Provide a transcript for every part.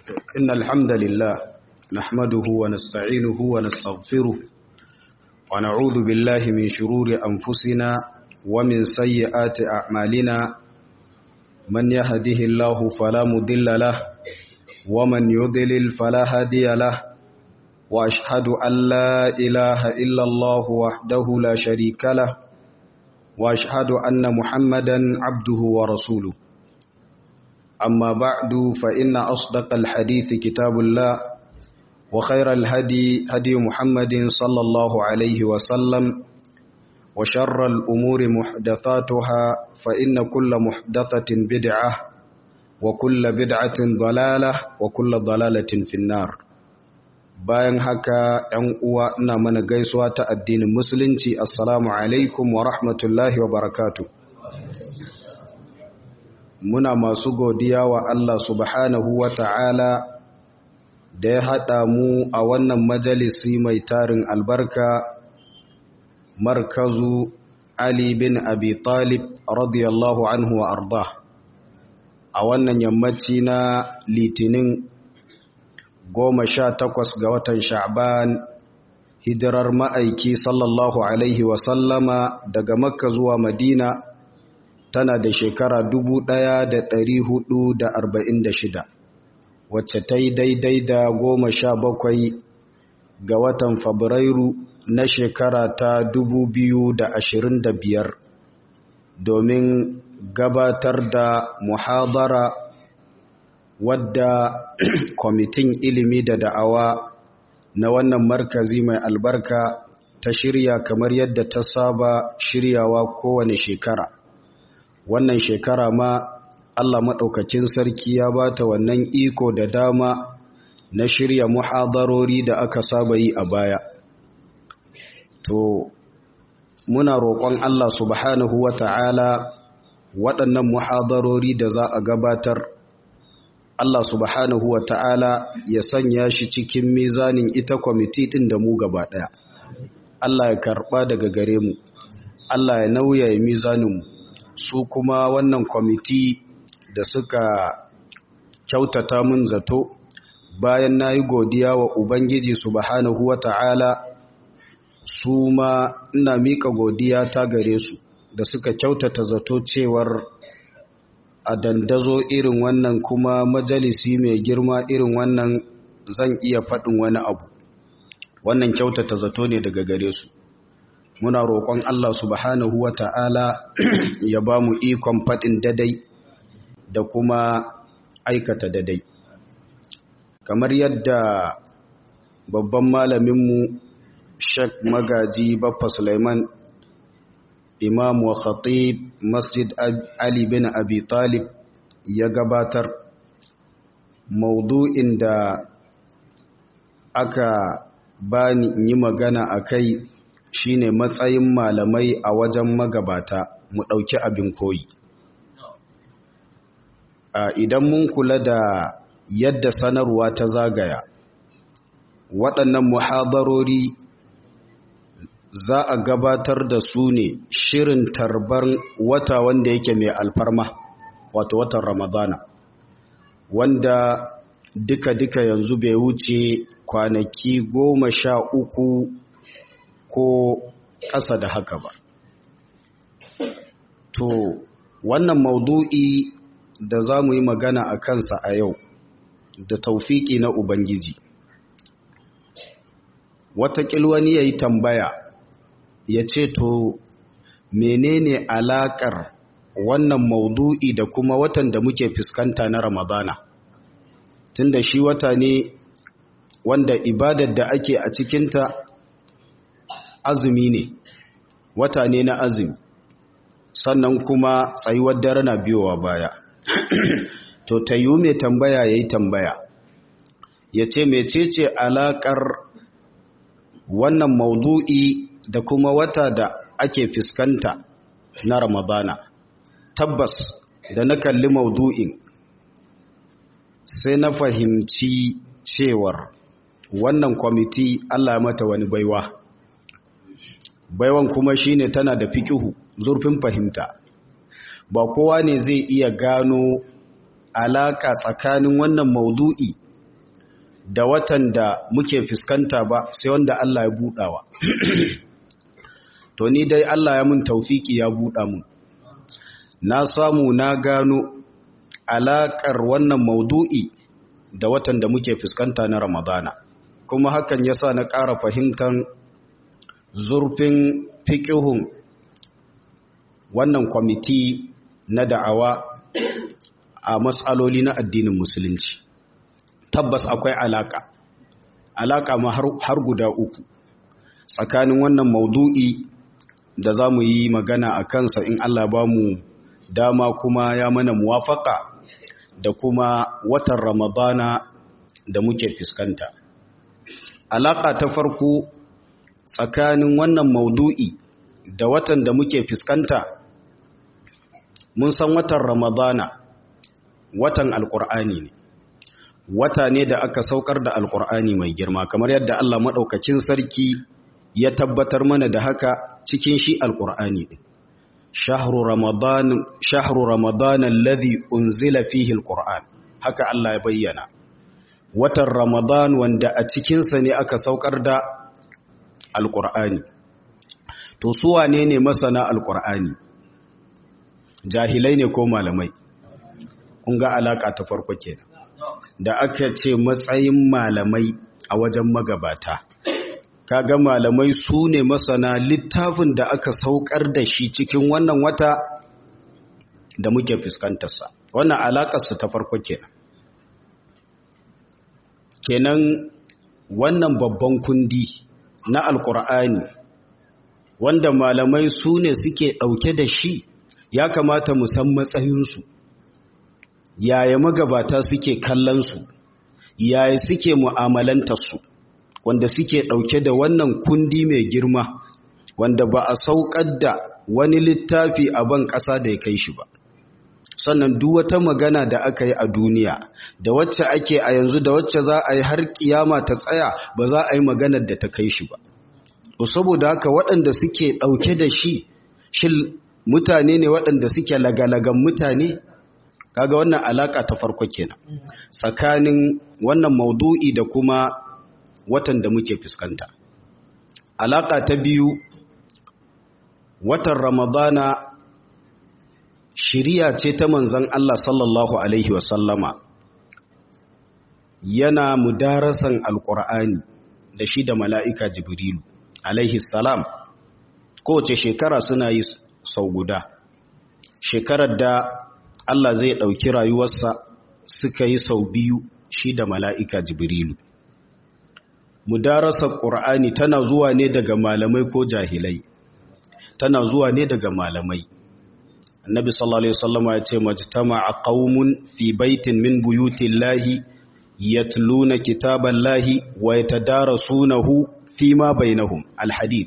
إن الحمد لله نحمده ونستعينه ونستغفره ونعوذ بالله من شرور أنفسنا ومن سيئات أعمالنا من يهده الله فلا مضل له ومن يضلل فلا هادي له وأشهد أن لا إله إلا الله وحده لا شريك له وأشهد أن محمدا عبده ورسوله أما بعد فإن أصدق الحديث كتاب الله وخير الهدي هدي محمد صلى الله عليه وسلم وشر الأمور محدثاتها فإن كل محدثة بدعة وكل بدعة ضلالة وكل ضلالة في النار bayan haka ‘yan uwa ina mana gaisuwa ta addinin musulunci assalamu alaikum wa rahmatullahi wa barakatu muna masu godiya wa Allah subhanahu wa ta'ala da ya haɗa mu a wannan majalisi mai tarin albarka markazu Ali bin Abi Talib radiyallahu anhu wa arda a wannan yammaci na litinin goma sha takwas ga watan sha'ban hijirar ma'aiki sallallahu alaihi wasallama daga makka zuwa madina tana da shekara dubu ɗaya da ɗari hudu da arba'in da shida wacce ta yi daidai da goma sha bakwai ga watan fabrairu na shekara ta dubu biyu da ashirin da biyar domin gabatar da muhabara wadda kwamitin ilimi da da'awa na wannan markazi mai albarka ta shirya kamar yadda ta saba shiryawa kowane shekara wannan shekara ma Allah maɗaukakin sarki ya ba ta wannan iko da dama na shirya muhadarori da aka saba yi a baya to muna roƙon Allah subhanahu wa ta'ala waɗannan muhadarori da za a gabatar Allah subhanahu wa ta'ala ya sanya shi cikin mizanin ita kwamiti ɗin da mu gaba ɗaya. Allah ya karɓa daga gare mu, Allah ya nauya ya mizaninmu, su kuma wannan kwamiti da suka kyautata mun zato bayan na yi godiya wa Ubangiji subhanahu wa ta'ala su ma ina miƙa godiya ta gare su da suka kyautata zato cewar a dandazo irin wannan kuma majalisi mai girma irin wannan zan iya faɗin wani abu wannan kyautata zato ne daga gare su muna roƙon Allah subhanahu wa ta'ala ya ba mu ikon faɗin dadai da kuma aikata dadai kamar yadda babban malaminmu Sheikh Magaji Baffa Sulaiman imam wa khatib masjid Ali bin Abi Talib ya gabatar maudu'in da aka bani yi magana a kai shine matsayin malamai a wajen magabata mu ɗauki abin koyi idan mun kula da yadda sanarwa ta zagaya waɗannan muhadarori za a gabatar da su ne shirin tarbar wata wanda yake mai alfarma wato watan ramadana wanda duka-duka yanzu bai wuce kwanaki goma sha uku ko ƙasa da haka ba to wannan maudu'i da za mu yi magana a kansa a yau da taufiki na ubangiji watakil wani ya yi tambaya ya ce to menene alakar wannan maudu'i da kuma watan da muke fuskanta na ramadana tunda shi wata ne wanda ibadar da ake a cikinta azumi ne wata ne na azumi sannan kuma tsayuwar dare na biyowa baya to ta yi mai tambaya ya yi tambaya ya ce mecece alakar wannan maudu'i da kuma wata da ake fuskanta na ramadana tabbas da na kalli maudu'in sai na fahimci cewar wannan kwamiti allah mata wani baiwa baiwan kuma shine tana da fikihu zurfin fahimta ba kowa ne zai iya gano alaka tsakanin wannan maudu'i da watan da muke fuskanta ba sai wanda Allah ya buɗawa to ni dai Allah ya mun taufiki ya buɗa mun na samu na gano alaƙar wannan maudu'i da watan da muke fuskanta na ramadana kuma hakan ya sa na ƙara fahimtar zurfin fiƙihun wannan kwamiti na da'awa a matsaloli na addinin musulunci tabbas akwai alaƙa alaƙa ma har guda uku tsakanin wannan maudu'i da za mu yi magana a kansa in Allah ba mu dama kuma ya mana muwafaka da kuma watan ramadana da muke fuskanta alaƙa ta farko tsakanin wannan maudu'i da watan da muke fuskanta mun san watan ramadana watan alƙur'ani ne wata ne da aka saukar da alƙur'ani mai girma kamar yadda Allah maɗaukakin sarki ya tabbatar mana da haka cikin shi alƙur'ani ɗin shahru ramadan shahru ramadan alladhi unzila fihi alqur'an haka Allah ya bayyana watan ramadan wanda a cikin sa ne aka saukar da alqur'ani to su wane ne masana alqur'ani jahilai ne ko malamai kun ga alaka ta farko kenan da aka ce matsayin malamai a wajen magabata kaga malamai su ne masana littafin da aka saukar da shi cikin wannan wata da muke fuskantarsa wannan alakarsa ta farko kenan kenan wannan babban kundi na alkur'ani wanda malamai su ne suke ɗauke da shi ya kamata mu san matsayinsu yaya magabata suke kallonsu yaya suke mu'amalantarsu wanda suke ɗauke da wannan kundi mai girma wanda ba a saukar da wani littafi a ban ƙasa da ya kai shi ba sannan duk wata magana da aka yi a duniya da wacce ake a yanzu da wacce za a yi har kiyama ta tsaya ba za a yi maganar da ta kai shi ba to saboda haka waɗanda suke ɗauke da shi shin mutane ne waɗanda suke lagalagan mutane kaga wannan alaka ta farko kenan tsakanin wannan maudu'i da kuma watan da muke fuskanta alaka ta biyu watan ramadana shiriya ce ta manzan Allah sallallahu alaihi wasallama yana mudarasan alkur'ani da shi da mala'ika jibrilu alaihi salam kowace shekara suna yi sau guda shekarar da Allah zai ɗauki rayuwarsa suka yi sau biyu shi da mala'ika jibrilu mudarasar ƙur'ani tana zuwa ne daga malamai ko jahilai tana zuwa ne daga malamai annabi sallallahu alaihi wasallam ya ce majtama'a qaumun fi baitin min buyutillahi yatluna kitaballahi wa yatadarasunahu fima bainahum alhadith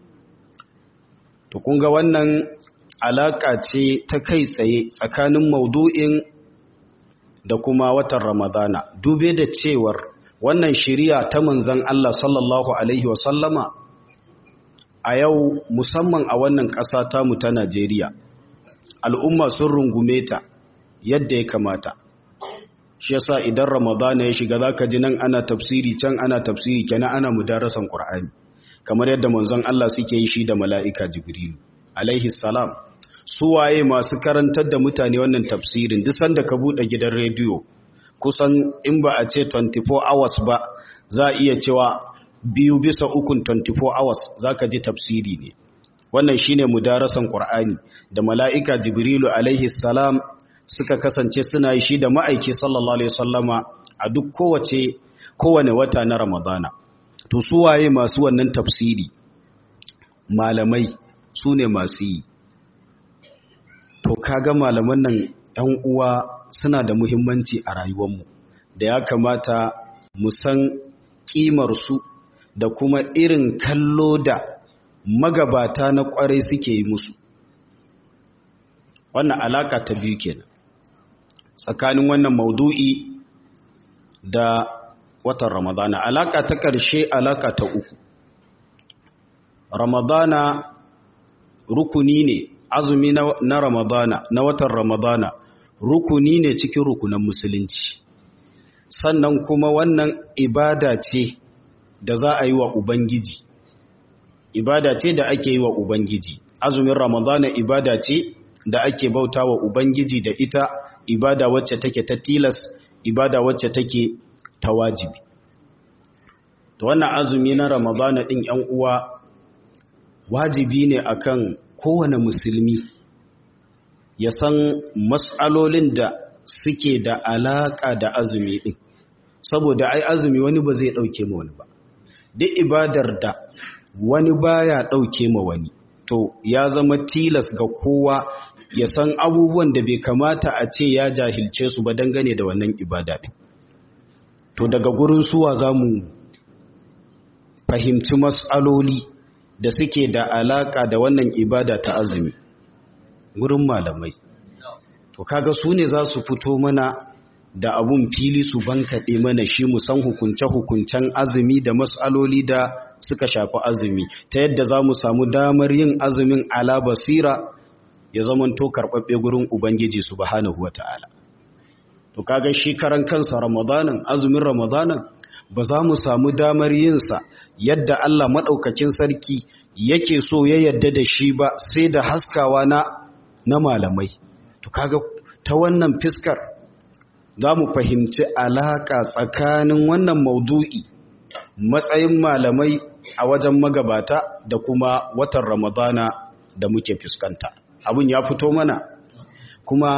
to kun ga wannan alaka ce ta kai tsaye tsakanin maudu'in da kuma watan ramadana dube da cewar wannan shiriya ta manzan Allah sallallahu Alaihi wasallama a yau musamman a wannan ƙasa tamu ta Najeriya al'umma sun rungume ta yadda ya kamata shi yasa idan ramadana ya shiga zaka ji nan ana tafsiri can ana tafsiri kenan ana mudarasan Qur'ani kamar yadda manzon Allah suke yi shi da mala'ika Jibrilu alaihi salam su waye masu karantar da mutane wannan tafsirin duk sanda ka bude gidan rediyo kusan in ba a ce 24 hours ba za a iya cewa biyu bisa ukun 24 hours za ka ji tafsiri ne wannan shine mudarasan ƙur'ani da mala'ika jibrilu alaihi salam suka kasance suna yi shi da ma'aiki sallallahu alaihi sallama a duk kowace kowane wata na ramadana to su waye masu wannan tafsiri malamai su ne masu yi to kaga malaman nan 'yan uwa suna da muhimmanci a rayuwarmu da ya kamata mu san ƙimarsu da kuma irin kallo da magabata na ƙwarai suke yi musu wannan alaka ta biyu kenan tsakanin wannan maudu'i da watan ramadana alaka ta ƙarshe alaka ta uku ramadana rukuni ne azumi na ramadana na watan ramadana rukuni ne cikin rukunan musulunci sannan kuma wannan ibada ce da za a yi wa ubangiji ibada ce da ake yi wa ubangiji azumin ramadana ibada ce da ake bauta wa ubangiji da ita ibada wacce take ta tilas ibada wacce take ta wajibi to wannan azumi na ramadana din yan uwa wajibi ne akan kowane musulmi ya san mas'alolin da suke da alaka da azumi din saboda ai azumi wani ba zai dauke ma wani ba duk ibadar da wani baya dauke ma wani to ya zama tilas ga kowa ya san abubuwan da bai kamata a ce ya jahilce su ba dangane da wannan ibada din to daga gurin suwa za mu fahimci mas'aloli da suke da alaka da wannan ibada ta azumi gurin malamai to kaga su ne za su fito mana da abun fili su bankaɗe mana shi mu san hukunce-hukuncen azumi da mas'aloli da suka shafi azumi ta yadda za mu samu damar yin azumin ala basira ya zamanto karɓaɓɓe gurin ubangiji subhanahu wa ta'ala to kaga shi karan kansa ramadanin azumin ramadanin ba za mu samu damar yinsa yadda Allah maɗaukakin sarki yake so ya yadda da shi ba sai da haskawa na na malamai to kaga ta wannan fiskar za mu fahimci alaƙa tsakanin wannan maudu'i matsayin malamai a wajen magabata da kuma watan ramadana da muke fuskanta abin ya fito mana kuma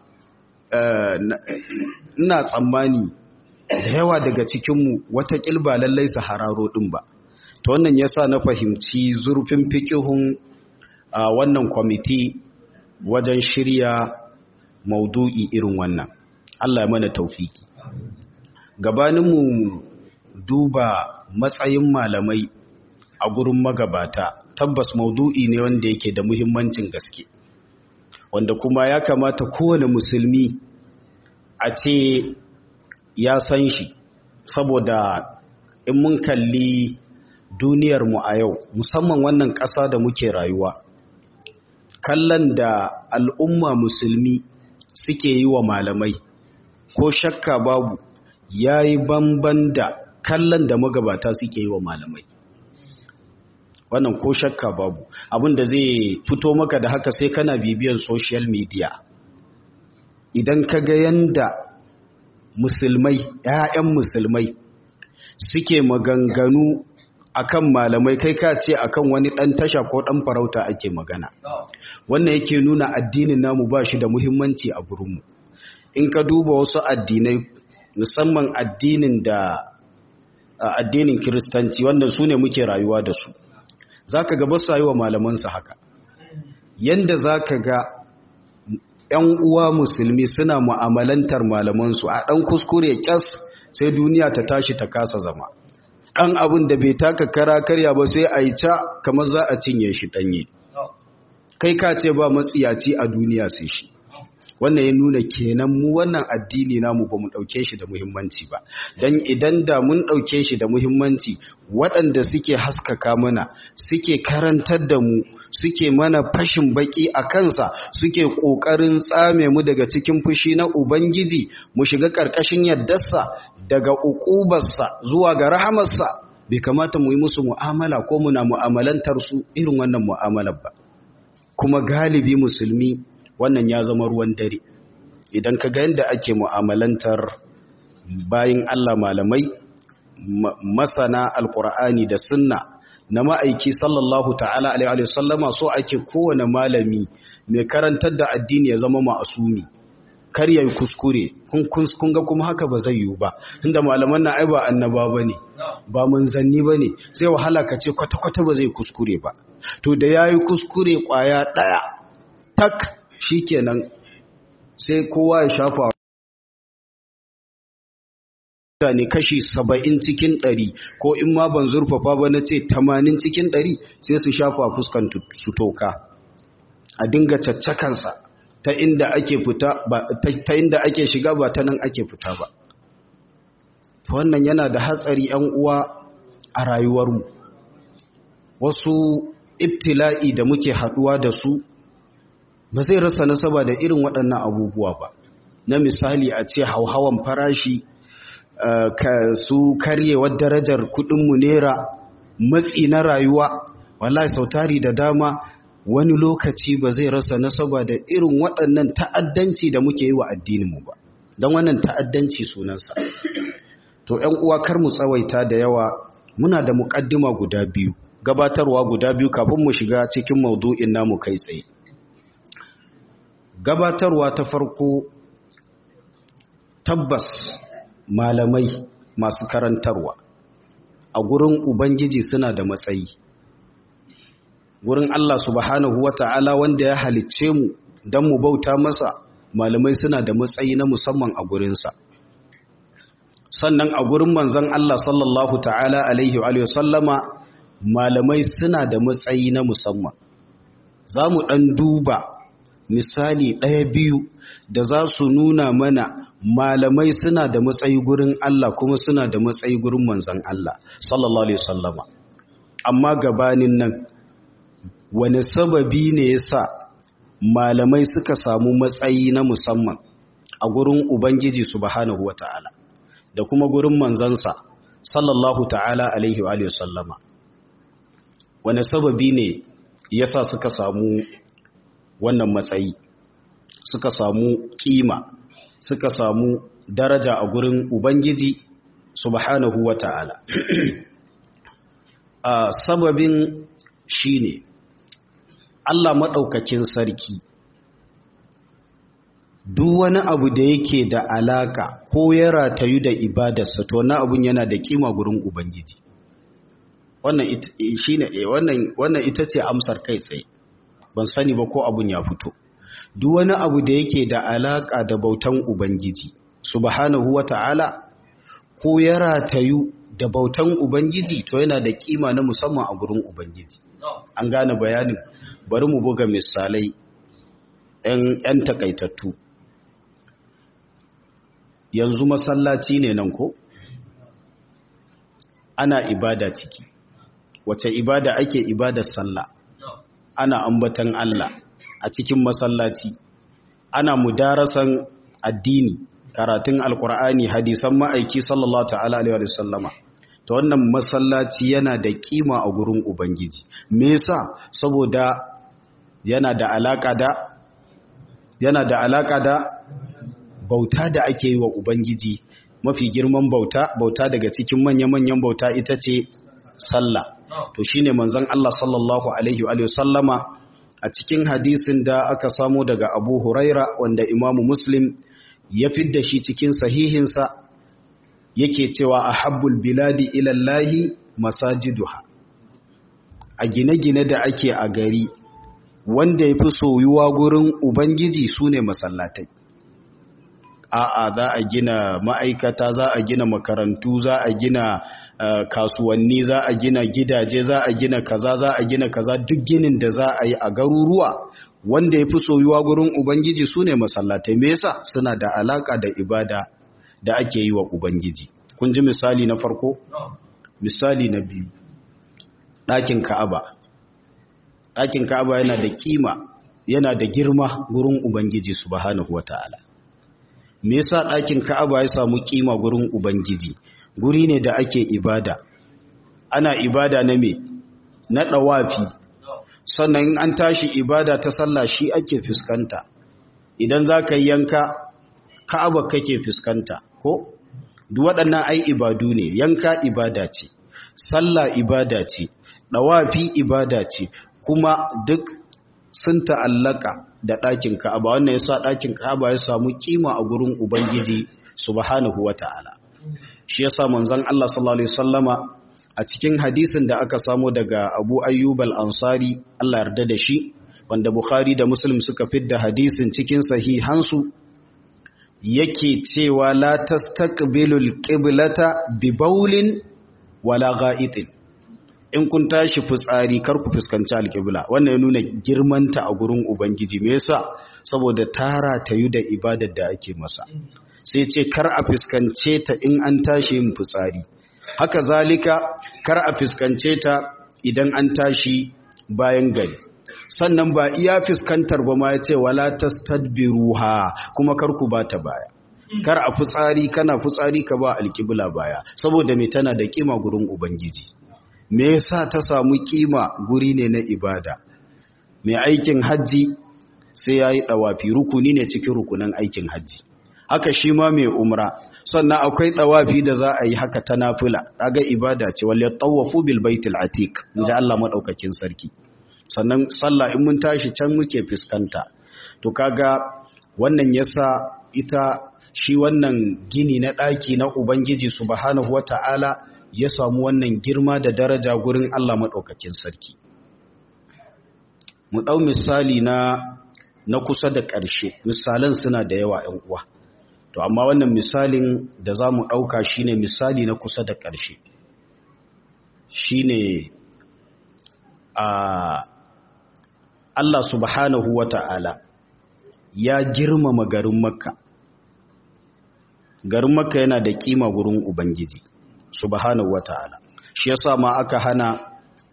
ina tsammani da yawa daga cikinmu wata ba lallai su hararo ɗin ba ta wannan yasa na fahimci zurfin fikihun a wannan kwamiti wajen shirya maudu'i irin wannan Allah ya mana taufiki gabaninmu duba matsayin malamai a gurin magabata tabbas maudu'i ne wanda yake da muhimmancin gaske wanda kuma ya kamata kowane musulmi a ce ya san shi saboda in mun kalli duniyarmu a yau musamman wannan ƙasa da muke rayuwa kallon da al'umma musulmi suke yi wa malamai ko shakka babu ya yi banban da kallon da magabata suke yi wa malamai wannan ko shakka babu abinda zai fito maka da haka sai kana bibiyan social media idan ka ga yanda musulmai ‘ya'yan musulmai suke maganganu akan malamai kai ka ce akan wani ɗan tasha ko ɗan farauta ake magana wannan yake nuna addinin namu ba shi da muhimmanci a gurinmu in ka duba wasu addinai musamman addinin da addinin kiristanci wannan su ne muke rayuwa da su za ka ga basu yi wa malamansu haka yanda za ka ga ‘yan uwa musulmi suna mu'amalantar malamansu a ɗan kuskure ƙyas sai duniya ta tashi ta kasa zama ɗan abin da bai taka kara karya ba sai a yi ca kamar za a cinye shi ɗanye kai ka ce ba matsiyaci a duniya sai shi wannan ya nuna kenan mu wannan addini namu ba mu ɗauke shi da muhimmanci ba don idan da mun ɗauke shi da muhimmanci waɗanda suke haskaka mana suke karantar da mu suke mana fashin baki a kansa suke ƙoƙarin tsame mu daga cikin fushi na ubangiji mu shiga ƙarƙashin yardarsa daga uƙubarsa zuwa ga rahamarsa bai kamata mu yi musu mu'amala ko muna mu'amalantar su irin wannan mu'amalar ba kuma galibi musulmi wannan ya zama ruwan dare idan ka ga yadda ake mu'amalantar bayin Allah malamai masana alkur'ani da sunna na ma'aiki sallallahu ta'ala alaihi sallama so ake kowane malami mai karantar da addini ya zama ma'asumi kar yayi kuskure kun ga kuma haka ba zai yiwu ba inda malaman na ai ba annaba bane ba manzanni bane sai wahala ka ce kwata-kwata ba zai kuskure ba to da yayi kuskure kwaya daya tak shikenan sai kowa ya shafa mutane kashi saba'in cikin ɗari ko in ma ban zurfafa ba na ce tamanin cikin ɗari sai su shafa fuskan su toka a dinga caccakansa ta inda ake fita ba ta inda ake shiga ba ta nan ake fita ba wannan yana da hatsari yan uwa a rayuwarmu wasu ibtila'i da muke haɗuwa da su ba zai rasa nasaba da irin waɗannan abubuwa ba na misali a ce hauhawan farashi su karyewar darajar kudinmu nera matsi na rayuwa wallahi sautari da dama wani lokaci ba zai rasa nasaba da irin waɗannan ta'addanci da muke yi wa addininmu ba don wannan ta'addanci sunansa to ‘yan uwa kar mu tsawaita da yawa muna da muƙaddima guda biyu gabatarwa guda biyu kafin mu shiga cikin maudu'in namu kai tsaye gabatarwa ta farko tabbas malamai masu karantarwa a gurin ubangiji suna da matsayi gurin Allah subhanahu wata'ala wanda ya halicce mu don mu bauta masa malamai suna da matsayi na musamman a gurinsa sannan a gurin manzon Allah sallallahu ta'ala alaihi wa sallama malamai suna da matsayi na musamman za mu ɗan duba misali ɗaya biyu da za su nuna mana malamai suna da matsayi gurin Allah kuma suna da matsayi gurin manzon Allah sallallahu alaihi wasallama amma gabanin nan wani sababi ne yasa malamai suka samu matsayi na musamman a gurin ubangiji subhanahu wataala da kuma gurin manzansa sallallahu ta'ala alaihi wa alihi wasallama wani sababi ne yasa suka samu wannan matsayi suka samu kima suka samu daraja a gurin Ubangiji subhanahu wa ta'ala. a sababin shi ne, Allah maɗaukakin sarki, duk wani abu da yake da alaka ko ya ratayu da ibadarsa to na abun yana da kima gurin Ubangiji. Wannan ita ce amsar kai tsaye, ban sani ba ko abun ya fito. duk wani abu da yake da alaka da bautan Ubangiji subhanahu wata'ala ko ya ratayu da bautan Ubangiji to yana da kima na musamman a gurin Ubangiji an gane bayanin bari mu buga misalai ‘yan takaitattu yanzu masallaci ne nan ko ana ibada ciki wace ibada ake ibadar sallah ana ambatan Allah a cikin masallaci ana mudarasan addini karatun alkur'ani hadisan ma'aiki sallallahu ta'ala alaihi wa sallama to wannan masallaci yana da kima a gurin ubangiji me yasa saboda yana da alaka da yana da alaka da bauta da ake yi wa ubangiji mafi girman bauta bauta daga cikin manya-manyan bauta ita ce sallah to shine manzon Allah sallallahu alaihi wa sallama a cikin hadisin da aka samu daga abu huraira wanda imamu muslim ya fidda shi cikin sahihinsa yake cewa a habbul biladi ilallahi masajiduha a gine-gine da ake a gari wanda ya fi soyuwa gurin ubangiji su ne masallatai a'a za a gina ma'aikata za a gina makarantu za a gina Uh, kasuwanni za a gina gidaje za a gina kaza za a gina kaza duk ginin da za a yi a garuruwa wanda ya fi soyuwa gurin ubangiji su ne masallatai me yasa suna da alaka da ibada da ake yi wa ubangiji kun ji misali na farko misali na biyu ɗakin ka'aba ɗakin ka'aba yana da kima yana da girma gurin ubangiji subhanahu wata'ala me yasa ɗakin ka'aba ya samu kima gurin ubangiji guri ne da ake ibada ana ibada na me na ɗawafi sannan an tashi ibada ta sallah shi ake fuskanta idan za ka yanka ka'aba kake fuskanta ko duk waɗannan ai ibadu ne yanka ibada ce sallah ibada ce ɗawafi ibada ce kuma duk sun ta'allaka da ɗakin ka'aba wannan yasa ɗakin ka'aba ya samu kima a gurin ubangiji subhanahu wata'ala shi yasa manzon Allah sallallahu alaihi wasallama a cikin hadisin da aka samu daga Abu Ayyub al-Ansari Allah yarda da shi wanda Bukhari da Muslim suka fidda hadisin cikin sahihansu yake cewa la tastaqbilul qiblata bi bawlin wala gha'itin in kun tashi fitsari kar ku fuskanci alqibla wannan ya nuna girmanta a gurin ubangiji me yasa saboda tara tayu da ibadar da ake masa sai ce kar a fuskance ta in an tashi yin fitsari haka zalika kar a fuskance ta idan an tashi bayan gari sannan ba iya fuskantar ba ma ya ce wala tastadbiruha kuma kar ku bata baya kar a fitsari kana fitsari ka ba alƙibla baya saboda me tana da kima gurin ubangiji me yasa ta samu kima guri ne na ibada mai aikin hajji sai yayi dawafi rukuni ne cikin rukunin aikin hajji haka shi ma mai umra sannan akwai dawafi da za a yi haka ta nafila kaga ibada ce wal yatawafu bil baitil atiq inji Allah madaukakin sarki sannan sallah in mun tashi can muke fuskanta to kaga wannan yasa ita shi wannan gini na daki na ubangiji subhanahu wataala ya samu wannan girma da daraja gurin Allah madaukakin sarki mu dau misali na na kusa da ƙarshe misalan suna da yawa 'yan uwa to amma wannan misalin da za mu ɗauka shi ne misali na kusa da ƙarshe shi ne a Allah subhanahu wa ta'ala ya girmama garin makka garin makka yana da ƙima gurin ubangiji subhanahu wa ta'ala shi yasa ma aka hana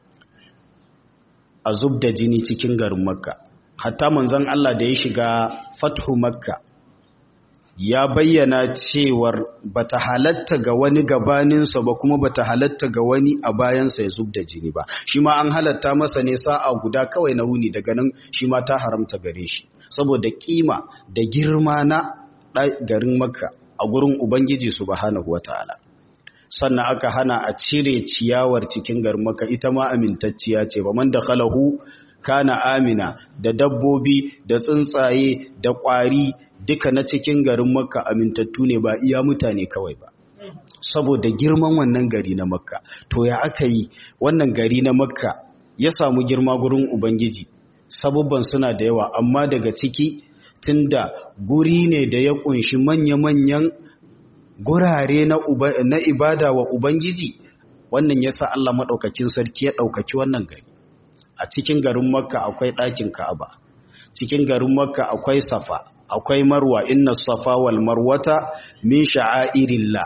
a zub da jini cikin garin makka hatta manzon Allah da ya shiga fathu makka ya bayyana cewar bata halatta ga wani gabaninsa ba kuma bata halatta ga wani a bayansa ya zub da jini ba shi ma an halatta masa ne sa'a guda kawai na wuni daga nan shi ma ta haramta gare shi saboda kima da girma na garin makka a gurin ubangiji subhanahu wataala sannan aka hana a cire ciyawar cikin garin makka ita ma amintacciya ce ba man da khalahu kana amina da dabbobi da tsuntsaye da ƙwari duka na cikin garin makka amintattu ne ba iya mutane kawai ba saboda girman wannan gari na makka to ya aka yi wannan gari na makka ya samu girma gurin ubangiji sabubban suna da yawa amma daga ciki tunda guri ne da ya kunshi manya-manyan gurare na, na ibada wa ubangiji wannan yasa Allah maɗaukakin sarki ya ɗaukaki wannan gari a cikin garin makka akwai ɗakin ka'aba cikin garin makka akwai safa akwai marwa inna safa wal marwata min sha'airillah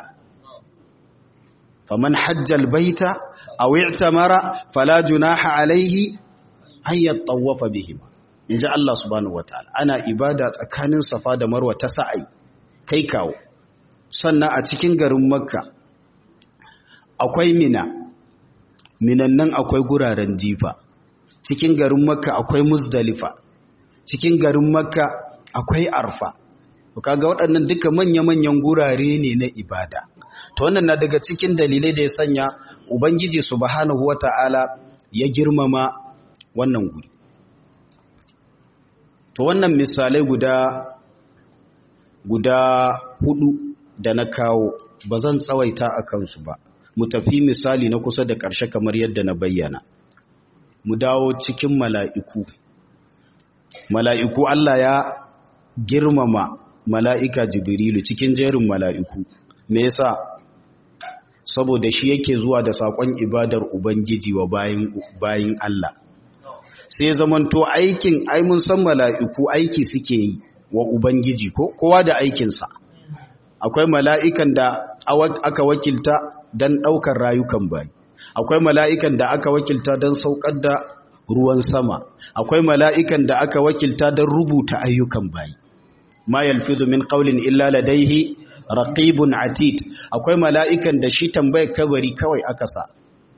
faman hajjal baita aw i'tamara fala junaha alayhi an yatawafa bihima inji Allah subhanahu wataala ana ibada tsakanin safa da marwa ta sa'ai kai kawo sannan a cikin garin makka akwai mina minan nan akwai guraren jifa cikin garin makka akwai muzdalifa cikin garin makka akwai arfa to kaga waɗannan duka manya-manyan gurare ne na ibada to wannan na daga cikin dalilai da ya sanya ubangiji subhanahu wata'ala ya girmama wannan guri to wannan misalai guda guda hudu da na kawo ba zan tsawaita a kansu ba mu tafi misali na kusa da ƙarshe kamar yadda na bayyana mu dawo cikin mala'iku mala'iku Allah ya girmama mala'ika jibrilu cikin jerin mala'iku me yasa saboda shi yake zuwa da saƙon ibadar ubangiji wa bayin Allah sai zamanto aikin ai mun san mala'iku aiki suke yi wa ubangiji ko kowa da aikinsa akwai mala'ikan da aka wakilta don ɗaukar rayukan bayi akwai mala'ikan da aka wakilta don saukar da ruwan sama akwai mala'ikan da aka wakilta don rubuta ayyukan bayi ma yalfizu min qawlin illa ladaihi raqibun atid akwai mala'ikan da shi tambayar kabari kawai aka sa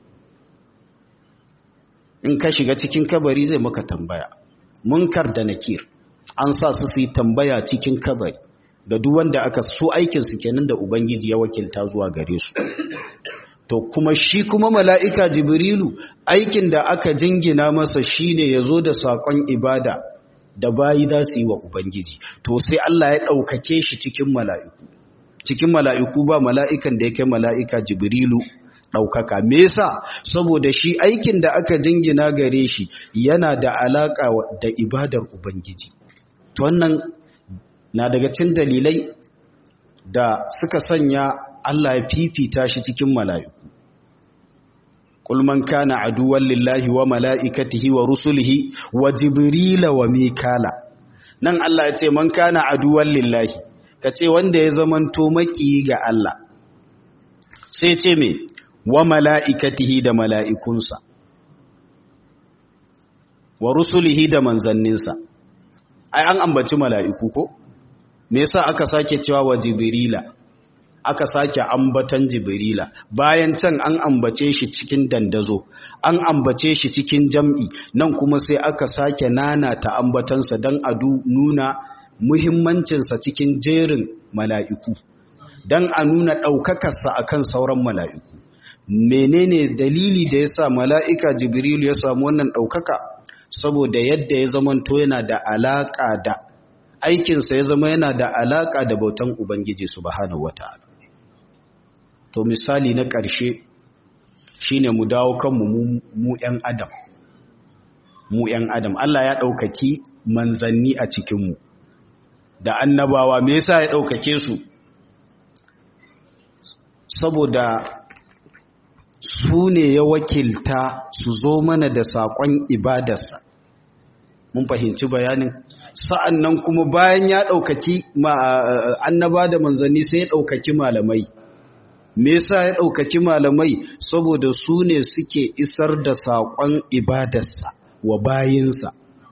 in ka shiga cikin kabari zai maka tambaya munkar da nakir an sa su su yi tambaya cikin kabari ga duk wanda aka so aikin su kenan da ubangiji ya wakilta zuwa gare su to kuma shi kuma mala'ika jibrilu aikin da aka jingina masa shine ya zo da saƙon ibada da bayi za su yi wa ubangiji to sai Allah ya ɗaukake shi cikin mala'iku cikin mala'iku ba mala'ikan da ya kai mala'ika jibrilu ɗaukaka me yasa saboda shi aikin da aka jingina gare shi yana da alaƙa da ibadar ubangiji to wannan na daga cin dalilai da suka sanya Allah ya fifita shi cikin mala'iku. Qul man kana aduwwan lillahi wa mala'ikatihi wa rusulihi wa jibrila wa mikala. Nan Allah ya ce man kana aduwwan lillahi, ka ce wanda ya zamanto maki ga Allah. Sai ce me wa mala'ikatihi da mala'ikunsa, wa rusulihi da manzanninsa. Ai, an ambaci mala'iku ko? me yasa aka sake cewa wa jibrila aka sake ambatan jibrila bayan can an ambace shi cikin dandazo an ambace shi cikin jam'i nan kuma sai aka sake nana ta ambatansa don a nuna muhimmancinsa cikin jerin mala'iku don a nuna ɗaukakarsa a kan sauran mala'iku menene dalili da ya sa mala'ika jibrilu ya samu wannan ɗaukaka saboda yadda ya zamanto yana da alaƙa da aikinsa ya zama yana da alaƙa da bautan ubangiji subhanahu wata'ala to misali na ƙarshe shine mu dawo kanmu mu ‘yan adam mu ‘yan adam Allah ya ɗaukaki manzanni a cikinmu da annabawa me yasa ya ɗaukake su saboda su ne ya wakilta su zo mana da saƙon ibadarsa mun fahimci bayanin sa'an nan kuma bayan ya ɗaukaki annaba da manzanni sai ya ɗaukaki malamai me yasa ya ɗaukaki malamai saboda su ne suke isar da saƙon ibadarsa wa bayinsa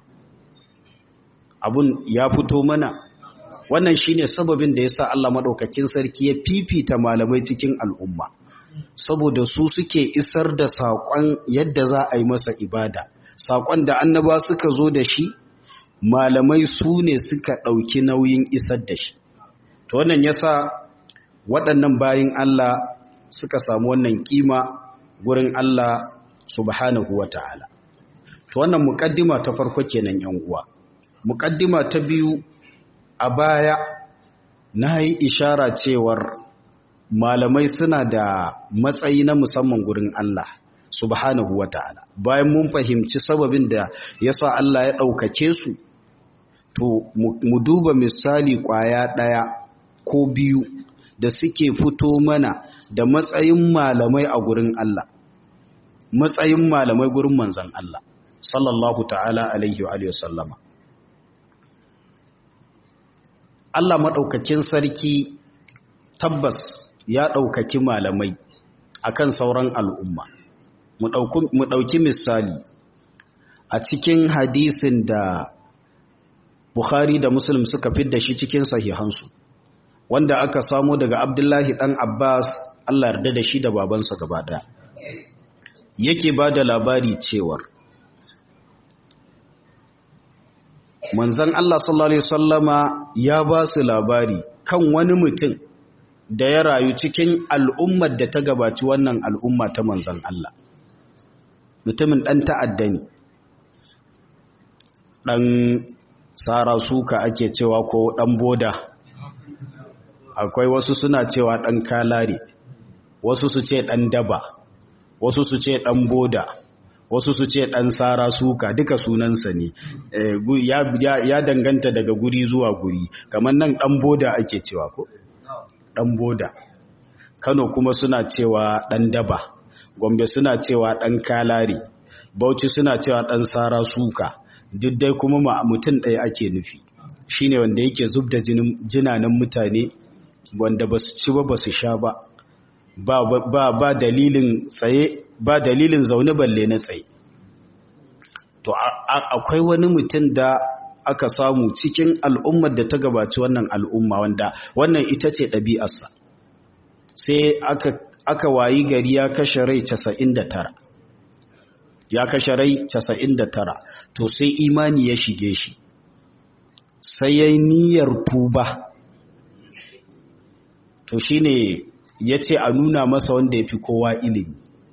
abun ya fito mana wannan shine sababin da yasa Allah maɗaukakin sarki ya fifita malamai cikin al'umma saboda su suke isar da saƙon yadda za a yi masa ibada saƙon da annaba suka zo da shi malamai su ne suka ɗauki nauyin isar da shi to wannan yasa waɗannan bayin Allah suka samu wannan kima gurin Allah subhanahu wa ta'ala to wannan muƙaddima ta farko kenan yan uwa muƙaddima ta biyu a baya na yi ishara cewar malamai suna da matsayi na musamman gurin Allah subhanahu wa ta'ala bayan mun fahimci sababin da ya sa Allah ya ɗaukake su to mu duba misali ƙwaya ɗaya ko biyu da suke fito mana da matsayin malamai a gurin Allah matsayin malamai gurin manzan Allah sallallahu ta'ala alaihi wa sallama Allah maɗaukakin sarki tabbas ya ɗaukaki malamai akan sauran al'umma mu ɗauki misali a cikin hadisin da Bukhari da Muslim suka fidda shi cikin sahihansu wanda aka samo daga Abdullahi ɗan Abbas Allah yarda da shi da babansa gaba ɗaya yake ba da labari cewar manzan Allah sallallahu Alaihi wasallama ya ba su labari kan wani mutum da ya rayu cikin al'ummar da ta gabaci wannan al'umma ta manzan Allah mutumin ɗan ta'adda ne ɗan tsara suka ake cewa ko ɗan boda akwai wasu suna cewa ɗan kalare wasu su ce ɗan daba wasu su ce ɗan boda wasu su ce ɗan tsara suka duka sunansa ne ya danganta daga guri zuwa guri kamar nan ɗan boda ake cewa ko ɗan boda kano kuma suna cewa ɗan daba gombe suna cewa ɗan kalare bauchi suna cewa ɗan tsara suka duk dai kuma ma mutum ɗaya ake nufi shine wanda yake zub da jinanan mutane wanda ba su ci ba ba su sha ba ba dalilin tsaye ba dalilin zaune balle na tsaye to akwai wani mutum da aka samu cikin al'ummar da ta gabaci wannan al'umma wanda wannan ita ce ɗabi'arsa sai aka, aka wayi gari ya kashe rai 99 ya kashe rai 99 to sai imani ya shige shi sai ya niyyar tuba to shine ya ce a nuna masa wanda ya fi kowa ilimi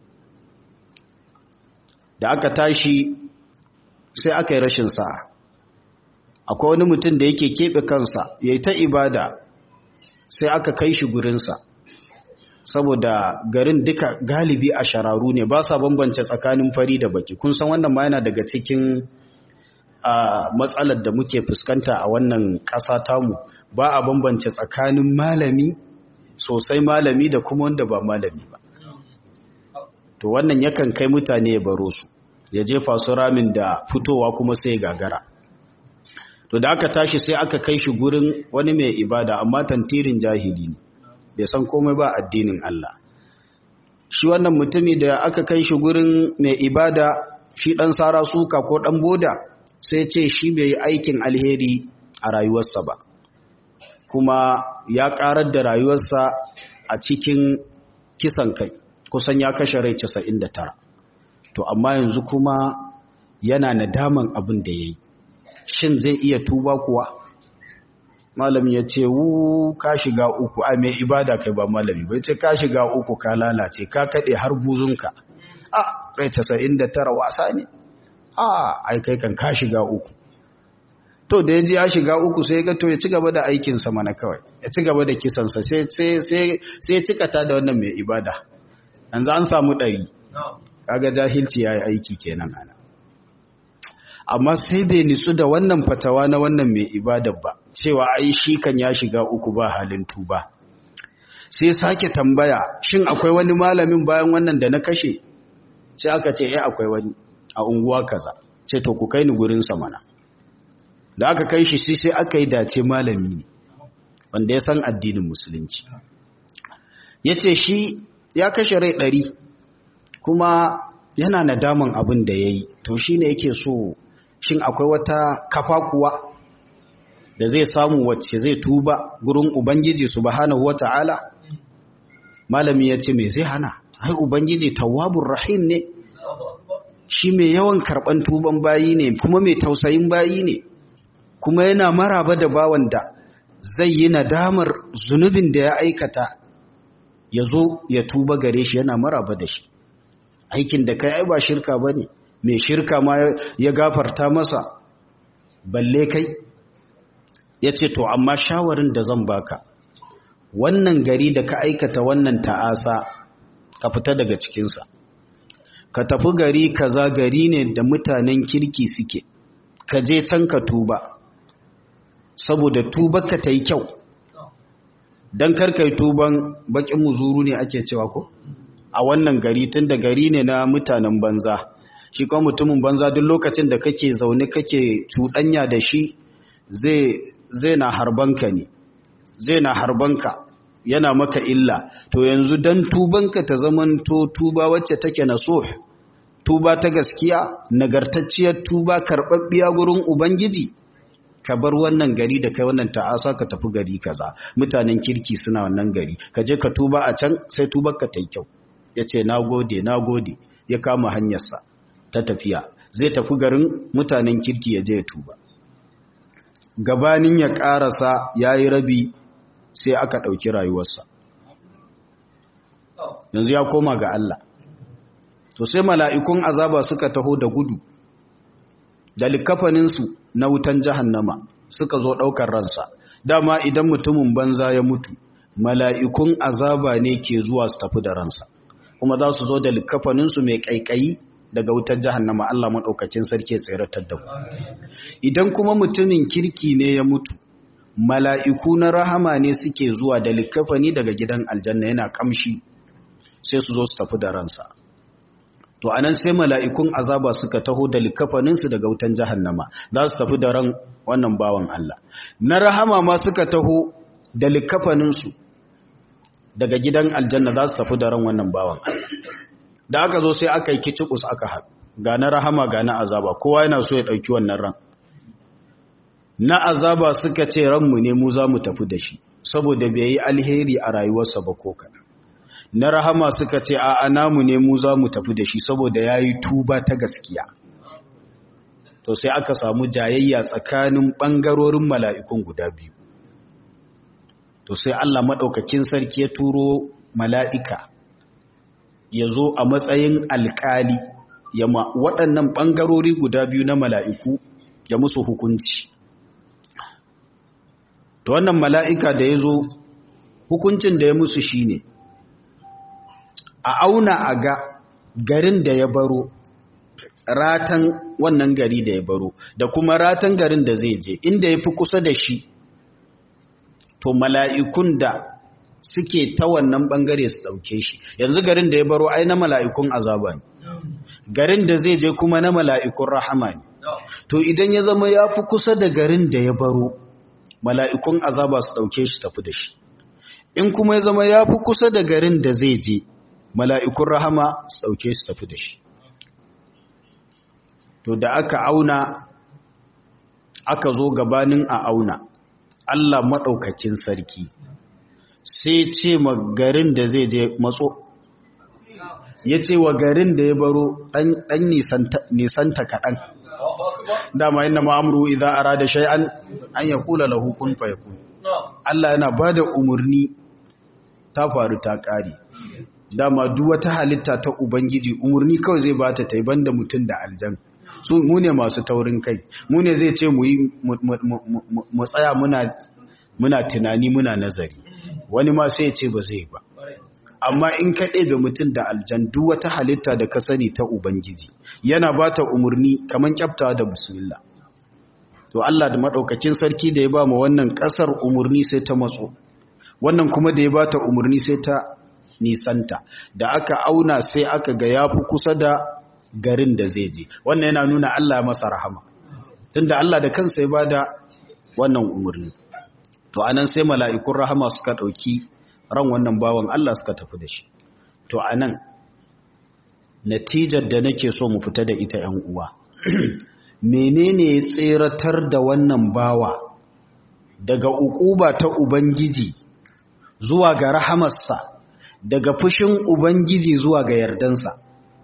da aka tashi sai aka yi rashin sa'a akwai wani mutum da yake keɓe kansa ya yi ta ibada sai aka kai shi gurinsa saboda garin duka galibi a shararu ne ba sa bambance tsakanin fari da baki kun san wannan ma yana daga cikin matsalar da muke fuskanta a wannan ƙasa tamu ba a bambance tsakanin malami sosai malami da kuma wanda ba malami ba to wannan yakan kai mutane ya baro su ya jefa su ramin da fitowa kuma sai gagara to da aka tashi sai aka kai shi gurin wani mai ibada amma tantirin jahili ne bai san komai ba addinin Allah shi wannan mutumi da aka kai shi gurin mai ibada shi dan sara suka ko dan boda sai ce shi bai yi aikin alheri a rayuwarsa ba kuma ya karar da rayuwarsa a cikin kisan kai kusan ya kashe rai 99 to amma yanzu kuma yana nadaman abin da ya yi shin zai iya tuba kuwa malami ya ce wu ka shiga uku a mai ibada kai ba malami bai ce ka shiga uku ka lalace ka kaɗe har buzunka a rai 99 wasa ne a ai kai kan ka shiga uku to da ya ji ya shiga uku sai ga to ya ci gaba da aikinsa mana kawai ya ci gaba da kisansa sai cikata da wannan mai ibada yanzu an samu ɗari kaga jahilci ya yi aiki kenan ana amma sai bai nitsu da wannan fatawa na wannan mai ibadar ba cewa ai shi kan ya shiga uku ba halin tuba sai sake tambaya shin akwai wani malamin bayan wannan da na kashe sai aka ce eh akwai wani a unguwa kaza ce to ku kai ni gurin sa mana da aka kai shi sai aka yi dace malami ne wanda ya san addinin musulunci yace shi ya kashe rai ɗari kuma yana nadaman abin da ya yi to shi ne yake so shin akwai wata kafa kuwa da zai samu wacce zai tuba gurin ubangiji subhanahu wata'ala malami ya ce me zai hana ai ubangiji tawwabur rahim ne shi mai yawan karban tuban bayi ne kuma mai tausayin bayi ne kuma yana maraba da bawan da zai yi nadamar zunubin da ya aikata ya zo ya tuba gare shi yana maraba da shi aikin da kai ai ba shirka ba ne mai shirka ma ya gafarta masa balle kai ya ce to amma shawarin da zan baka wannan gari da ka aikata wannan ta'asa ka fita daga cikinsa ka tafi gari kaza gari ne da mutanen kirki suke ka je can ka tuba saboda tubarka ta yi kyau don karkai tuban bakin muzuru ne ake cewa ko a wannan gari tun da gari ne na mutanen banza shi kuma mutumin banza duk lokacin da kake zaune kake cuɗanya da shi zai na harbanka ne zai na harbanka yana maka illa to yanzu dan tubanka ta zamanto tuba wacce take na so tuba ta gaskiya nagartacciyar tuba karɓaɓɓiya gurin ubangiji ka bar wannan gari da kai wannan ta'asa ka tafi gari kaza mutanen kirki suna wannan gari ka je ka tuba a can sai tubar ka ta yi kyau ya ce na gode na gode ya kama hanyarsa ta tafiya zai tafi garin mutanen kirki ya je ya tuba gabanin ya karasa ya yi rabi sai aka ɗauki rayuwarsa yanzu ya koma ga Allah to sai mala'ikun azaba suka taho da gudu da likafaninsu na wutan jahannama suka zo ɗaukar ransa dama idan mutumin banza ya mutu mala'ikun azaba ne ke zuwa su tafi da ransa kuma za su zo da likafaninsu mai ƙaiƙayi daga wutar jahannama Allah maɗaukakin sarki tseratar da mu idan kuma mutumin kirki ne ya mutu mala'iku na rahama ne suke zuwa da likafani daga gidan aljanna yana kamshi sai su zo su tafi da ransa to anan sai mala'ikun azaba suka taho da likafaninsu daga wutan jahannama za su tafi da ran wannan bawan Allah na rahama ma suka taho da likafaninsu daga gidan aljanna za su tafi da ran wannan bawan Allah da aka zo sai aka yi kicikus aka haɗu ga na rahama ga na azaba kowa yana so ya ɗauki wannan ran na azaba suka ce ranmu ne mu za mu tafi da shi saboda bai yi alheri a rayuwarsa ba ko kaɗan na rahama suka ce a namu ne mu za mu tafi da shi saboda ya yi tuba ta gaskiya to sai aka samu jayayya tsakanin ɓangarorin mala'ikun guda biyu to sai Allah maɗaukakin sarki ya turo mala'ika ya zo a matsayin alƙali ya ma waɗannan ɓangarori guda biyu na mala'iku ya musu hukunci to wannan mala'ika da ya zo hukuncin da ya musu shi ne a auna a ga garin da ya baro ratan wannan gari da ya baro da kuma ratan garin da zai je inda ya fi kusa da shi to mala'ikun da suke ta wannan bangare su ɗauke shi yanzu garin da ya baro ai na mala'ikun azaba ne garin da zai je kuma na mala'ikun rahama ne to idan ya zama ya fi kusa da garin da ya baro mala'ikun azaba su ɗauke shi tafi da shi in kuma ya zama ya fi kusa da garin da zai je mala'ikun rahama su ɗauke su tafi da shi to da aka auna aka zo gabanin a auna Allah maɗaukakin sarki sai ce ma garin da zai je matso ya ce wa garin da ya baro ɗan nisanta kaɗan dama yana ma'amuru idan ara da shay'an an ya kula lahu kun fayakun Allah yana ba da umarni ta faru ta ƙari dama duk wata halitta ta ubangiji umarni kawai zai ba ta taiban da mutum da aljan su mu ne masu taurin kai mu ne zai ce mu yi mu tsaya muna tunani muna nazari wani ma sai ce ba zai ba amma in ka ɗebe mutum da aljan duk wata halitta da ka sani ta ubangiji yana ba ta umarni kamar kyafta da bismillah to Allah da maɗaukakin sarki da ya ba mu wannan ƙasar umarni sai ta matso wannan kuma da ya ba ta umarni sai ta nisanta da aka auna sai aka ga ya fi kusa da garin da zai je wannan yana nuna Allah masa rahama tunda Allah da kansa ya ba da wannan umarni to anan sai mala'ikun rahama suka ɗauki ran wannan bawan Allah suka tafi da shi to anan natijar da nake so mu fita da ita ‘yan uwa menene ya tseratar da wannan bawa daga ukuba ta ubangiji zuwa ga rahamarsa daga fushin ubangiji zuwa ga yardansa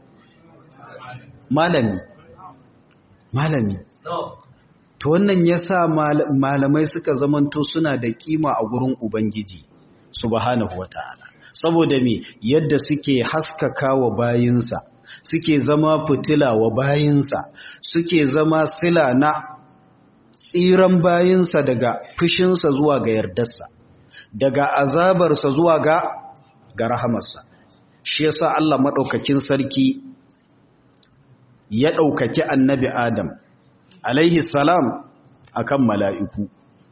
malami malami to wannan yasa malamai suka zamanto suna da kima a gurin ubangiji subhanahu wataala saboda me yadda suke haskaka wa bayinsa suke zama fitila wa bayinsa suke zama sila na tsiran bayinsa daga fushinsa zuwa ga yardarsa daga azabarsa zuwa ga ga rahamarsa shi yasa Allah madaukakin sarki ya daukaki annabi Adam alaihi salam akan mala'iku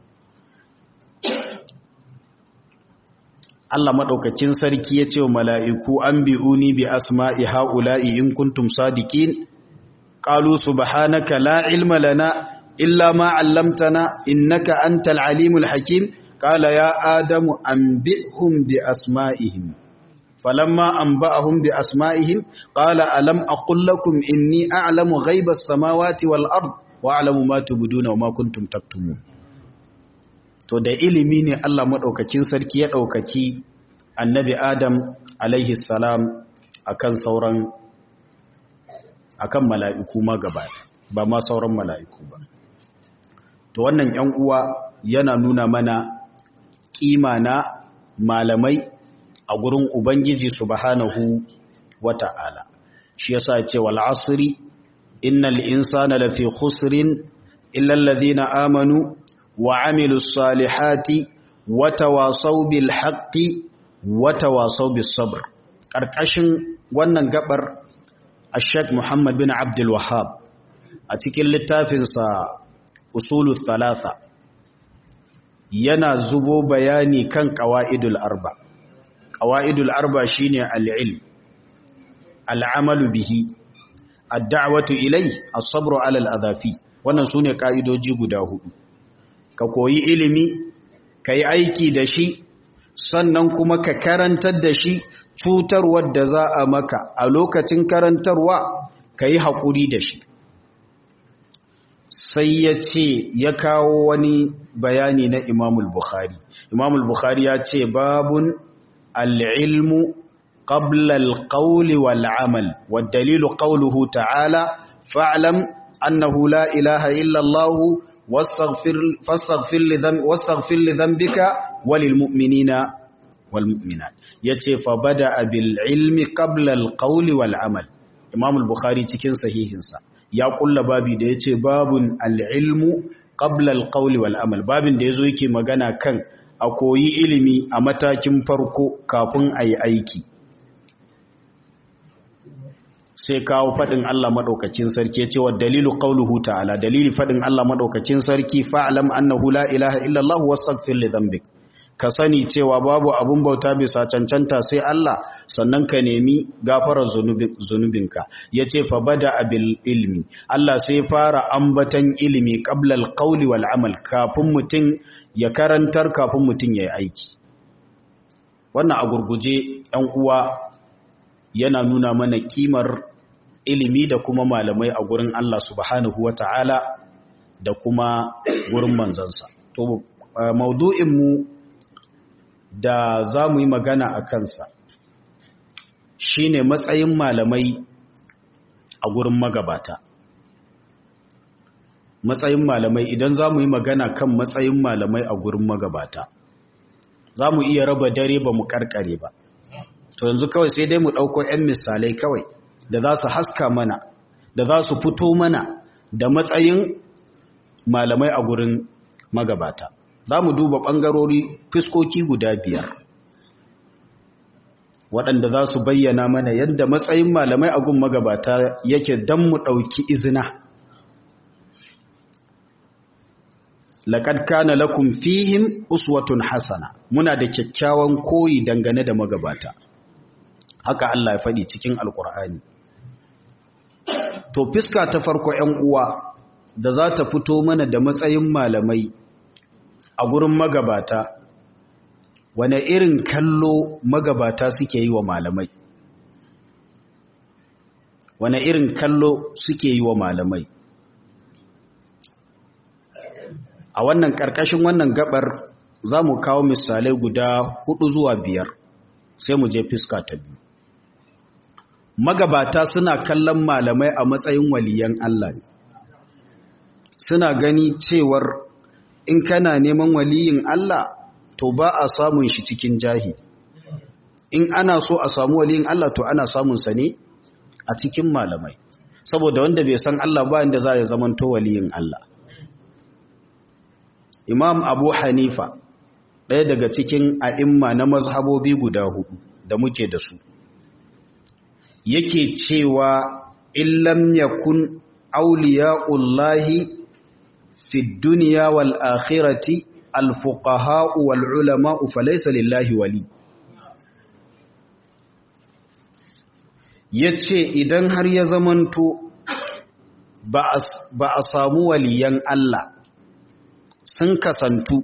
Allah maɗaukakin sarki ya ce wa mala'iku an bi'uni bi asma'i ha'ula'i in kuntum sadiqin ƙalu subhanaka la ilma lana illa ma allamtana innaka antal alimul hakim qala ya adamu anbi'hum bi asma'ihim falamma anba'ahum bi asma'ihim qala alam aqul lakum inni a'lamu ghaiba as-samawati wal ard wa a'lamu ma tubduna wa ma kuntum taktumun to da ilimi ne Allah maɗaukakin sarki ya ɗaukaki annabi Adam alaihi salam akan sauran akan mala'iku ma gaba ba ma sauran mala'iku ba to wannan ‘yan uwa yana nuna mana ƙima na malamai a gurin Ubangiji subhanahu wa ta'ala shi yasa ce wal asri innal insana lafi khusrin illa alladhina amanu وعملوا الصالحات وتواصوا بالحق وتواصوا بالصبر karkashin wannan gabar Sheikh Muhammad bin Abdul Wahhab a cikin littafinsa Usulul Thalatha yana zubo bayani kan qawaidul arba qawaidul arba shine al-ilm al-amalu bihi ad-da'watu ilayhi as-sabru 'ala al-adhafi wannan sune kaidoji guda hudu ka koyi ilimi ka yi aiki da shi sannan kuma ka karantar da shi cutarwar da za a maka a lokacin karantarwa ka yi haƙuri da shi sai ya ce ya kawo wani bayani na imamul bukhari imamul bukhari ya ce babun al'ilmu qabla al-qawli wal amal wa dalilu qawluhu ta'ala fa'lam annahu la ilaha illa Allah واستغفر فاستغفر لذنب واستغفر لذنبك وللمؤمنين والمؤمنات yace fa bada bil ilmi qabla al qawli wal amal imam al bukhari cikin sahihinsa ya kulla babi da yace babun al ilmu qabla al qawli wal amal babin da yazo yake magana kan a koyi ilimi a matakin farko kafin ayi aiki sai kawo faɗin Allah maɗaukakin sarki ya ce wa dalilu ƙauluhu ta'ala dalili faɗin Allah maɗaukakin sarki fa'alam annahu la ilaha illallah wasaghfir li dhanbik ka sani cewa babu abun bauta bisa cancanta sai Allah sannan ka nemi gafarar zunubinka yace fa bada abil ilmi Allah sai fara ambatan ilimi qabla al-qawli wal amal kafin mutum ya karantar kafin mutum ya yi aiki wannan a gurguje ‘yan uwa yana nuna mana kimar ilimi da kuma malamai a gurin Allah subhanahu wa ta'ala da kuma gurin manzansa. To, maudu'inmu da za mu yi magana a kansa shine matsayin malamai a gurin magabata matsayin malamai idan za mu yi magana kan matsayin malamai a gurin magabata za mu iya raba dare ba mu karkare ba to yanzu kawai sai dai mu ɗauko 'yan misalai kawai da za su haska mana da za su fito mana da matsayin malamai a gurin magabata za mu duba ɓangarori fiskoki guda biyar waɗanda za su bayyana mana yadda matsayin malamai a gun magabata yake don mu ɗauki izina laƙad kana lakum fihim uswatun hasana muna da kyakkyawan koyi dangane da magabata haka Allah ya faɗi cikin alƙur'ani to fiska ta farko 'yan uwa da za ta fito mana da matsayin malamai a gurin magabata wane irin kallo magabata suke yi wa malamai wane irin kallo suke yi wa malamai a wannan ƙarƙashin wannan gabar za mu kawo misalai guda hudu zuwa biyar sai mu je fiska ta biyu magabata suna kallon malamai a matsayin waliyan Allah ne suna gani cewar in kana neman waliyin Allah to ba a samun shi cikin jahi in ana so a samu waliyin Allah to ana samun sa ne a cikin malamai saboda wanda bai san Allah ba inda za ya zamanto waliyin Allah Imam Abu Hanifa ɗaya daga cikin a'imma na mazhabobi guda hudu da muke da su yake cewa illam yakun awliya'ullahi fi dunya wal akhirati al fuqaha wal ulama falaysa lillahi wali yace idan har ya zamanto ba a samu waliyan Allah sun kasantu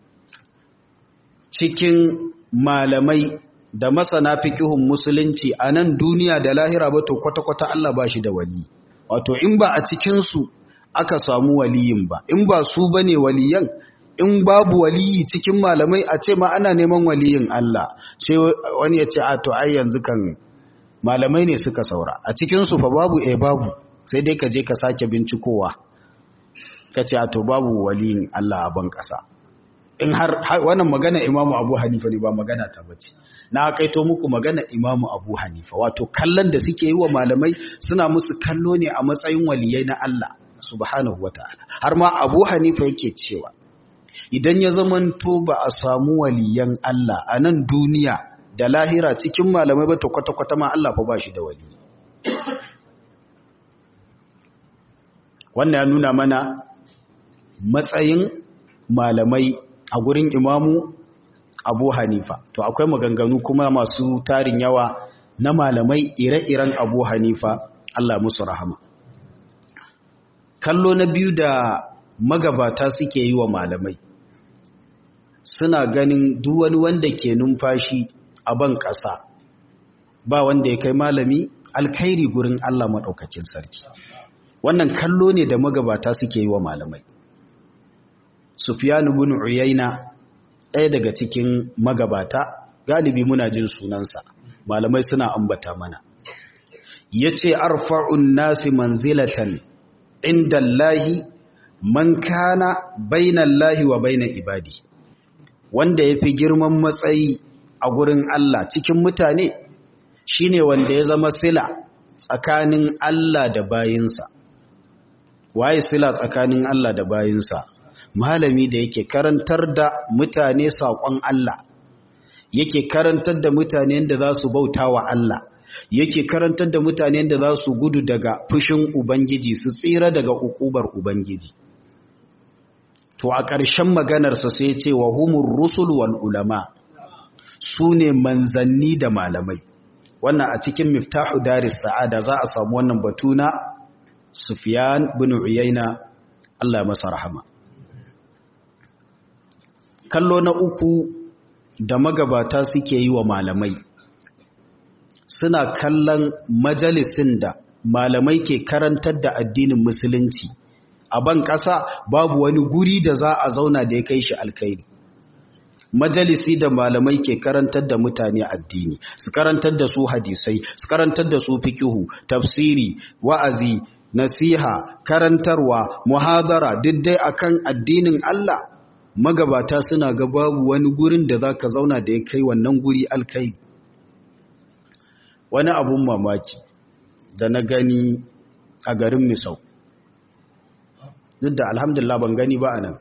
cikin malamai da masana fiqhun musulunci a nan duniya da lahira ba to kwata-kwata Allah ba shi da wali wato in ba a cikinsu aka samu waliyin ba in ba su ba ne waliyan in babu waliyi cikin malamai a ce ma ana neman waliyin Allah sai wani ya ce a to ai yanzu kan malamai ne suka saura a cikinsu fa babu eh babu sai dai ka je ka sake bincikowa ka ce a to babu waliyin Allah a ban ƙasa in har wannan magana imamu abu hanifa ne ba magana ta bace na kaito muku magana imamu abu hanifa wato kallon da suke yi wa malamai suna musu kallo ne a matsayin waliyai na Allah subhanahu wata'ala har ma abu hanifa yake cewa idan ya zamanto ba a samu waliyan Allah a nan duniya da lahira cikin malamai ba to kwata-kwata ma Allah fa ba shi da wali wannan ya nuna mana matsayin malamai a gurin imamu abu hanifa to akwai maganganu kuma masu tarin yawa na malamai ire-iren abu hanifa Allah musu rahama kallo na biyu da magabata suke yi wa malamai suna ganin duk wani wanda ke numfashi a ban ƙasa ba wanda ya kai malami alkhairi gurin Allah maɗaukakin sarki wannan kallo ne da magabata suke yi wa malamai Sufyan ibn Uyayna ɗaya daga cikin magabata galibi muna jin sunansa malamai suna ambata mana yace arfa'un nasi manzilatan inda Allahi man kana bainallahi wa baina ibadi wanda yafi girman matsayi a gurin Allah cikin mutane shine wanda ya zama sila tsakanin Allah da bayinsa waye sila tsakanin Allah da bayinsa malami da yake karantar da mutane saƙon Allah yake karantar da mutane da za su bauta wa Allah yake karantar da mutane da za su gudu daga fushin Ubangiji su tsira daga ukubar Ubangiji to a ƙarshen maganarsa sai ce wa humur rusul wal ulama su ne manzanni da malamai wannan a cikin miftahu daris sa'ada za a samu wannan batu na Sufyan bin Uyayna Allah masa rahama kallo na uku da magabata suke yi wa malamai suna kallon majalisin da malamai ke karantar da addinin musulunci a ban ƙasa babu wani guri da za a zauna da ya kai shi alkhairi majalisi da malamai ke karantar da mutane addini su karantar da su hadisai su karantar da su fikihu tafsiri wa'azi nasiha karantarwa muhadara duk dai akan addinin Allah magabata suna ga babu wani gurin da zaka zauna da ya kai wannan guri alkai wani abun mamaki da na gani a garin Misau duk da alhamdulillah ban gani ba anan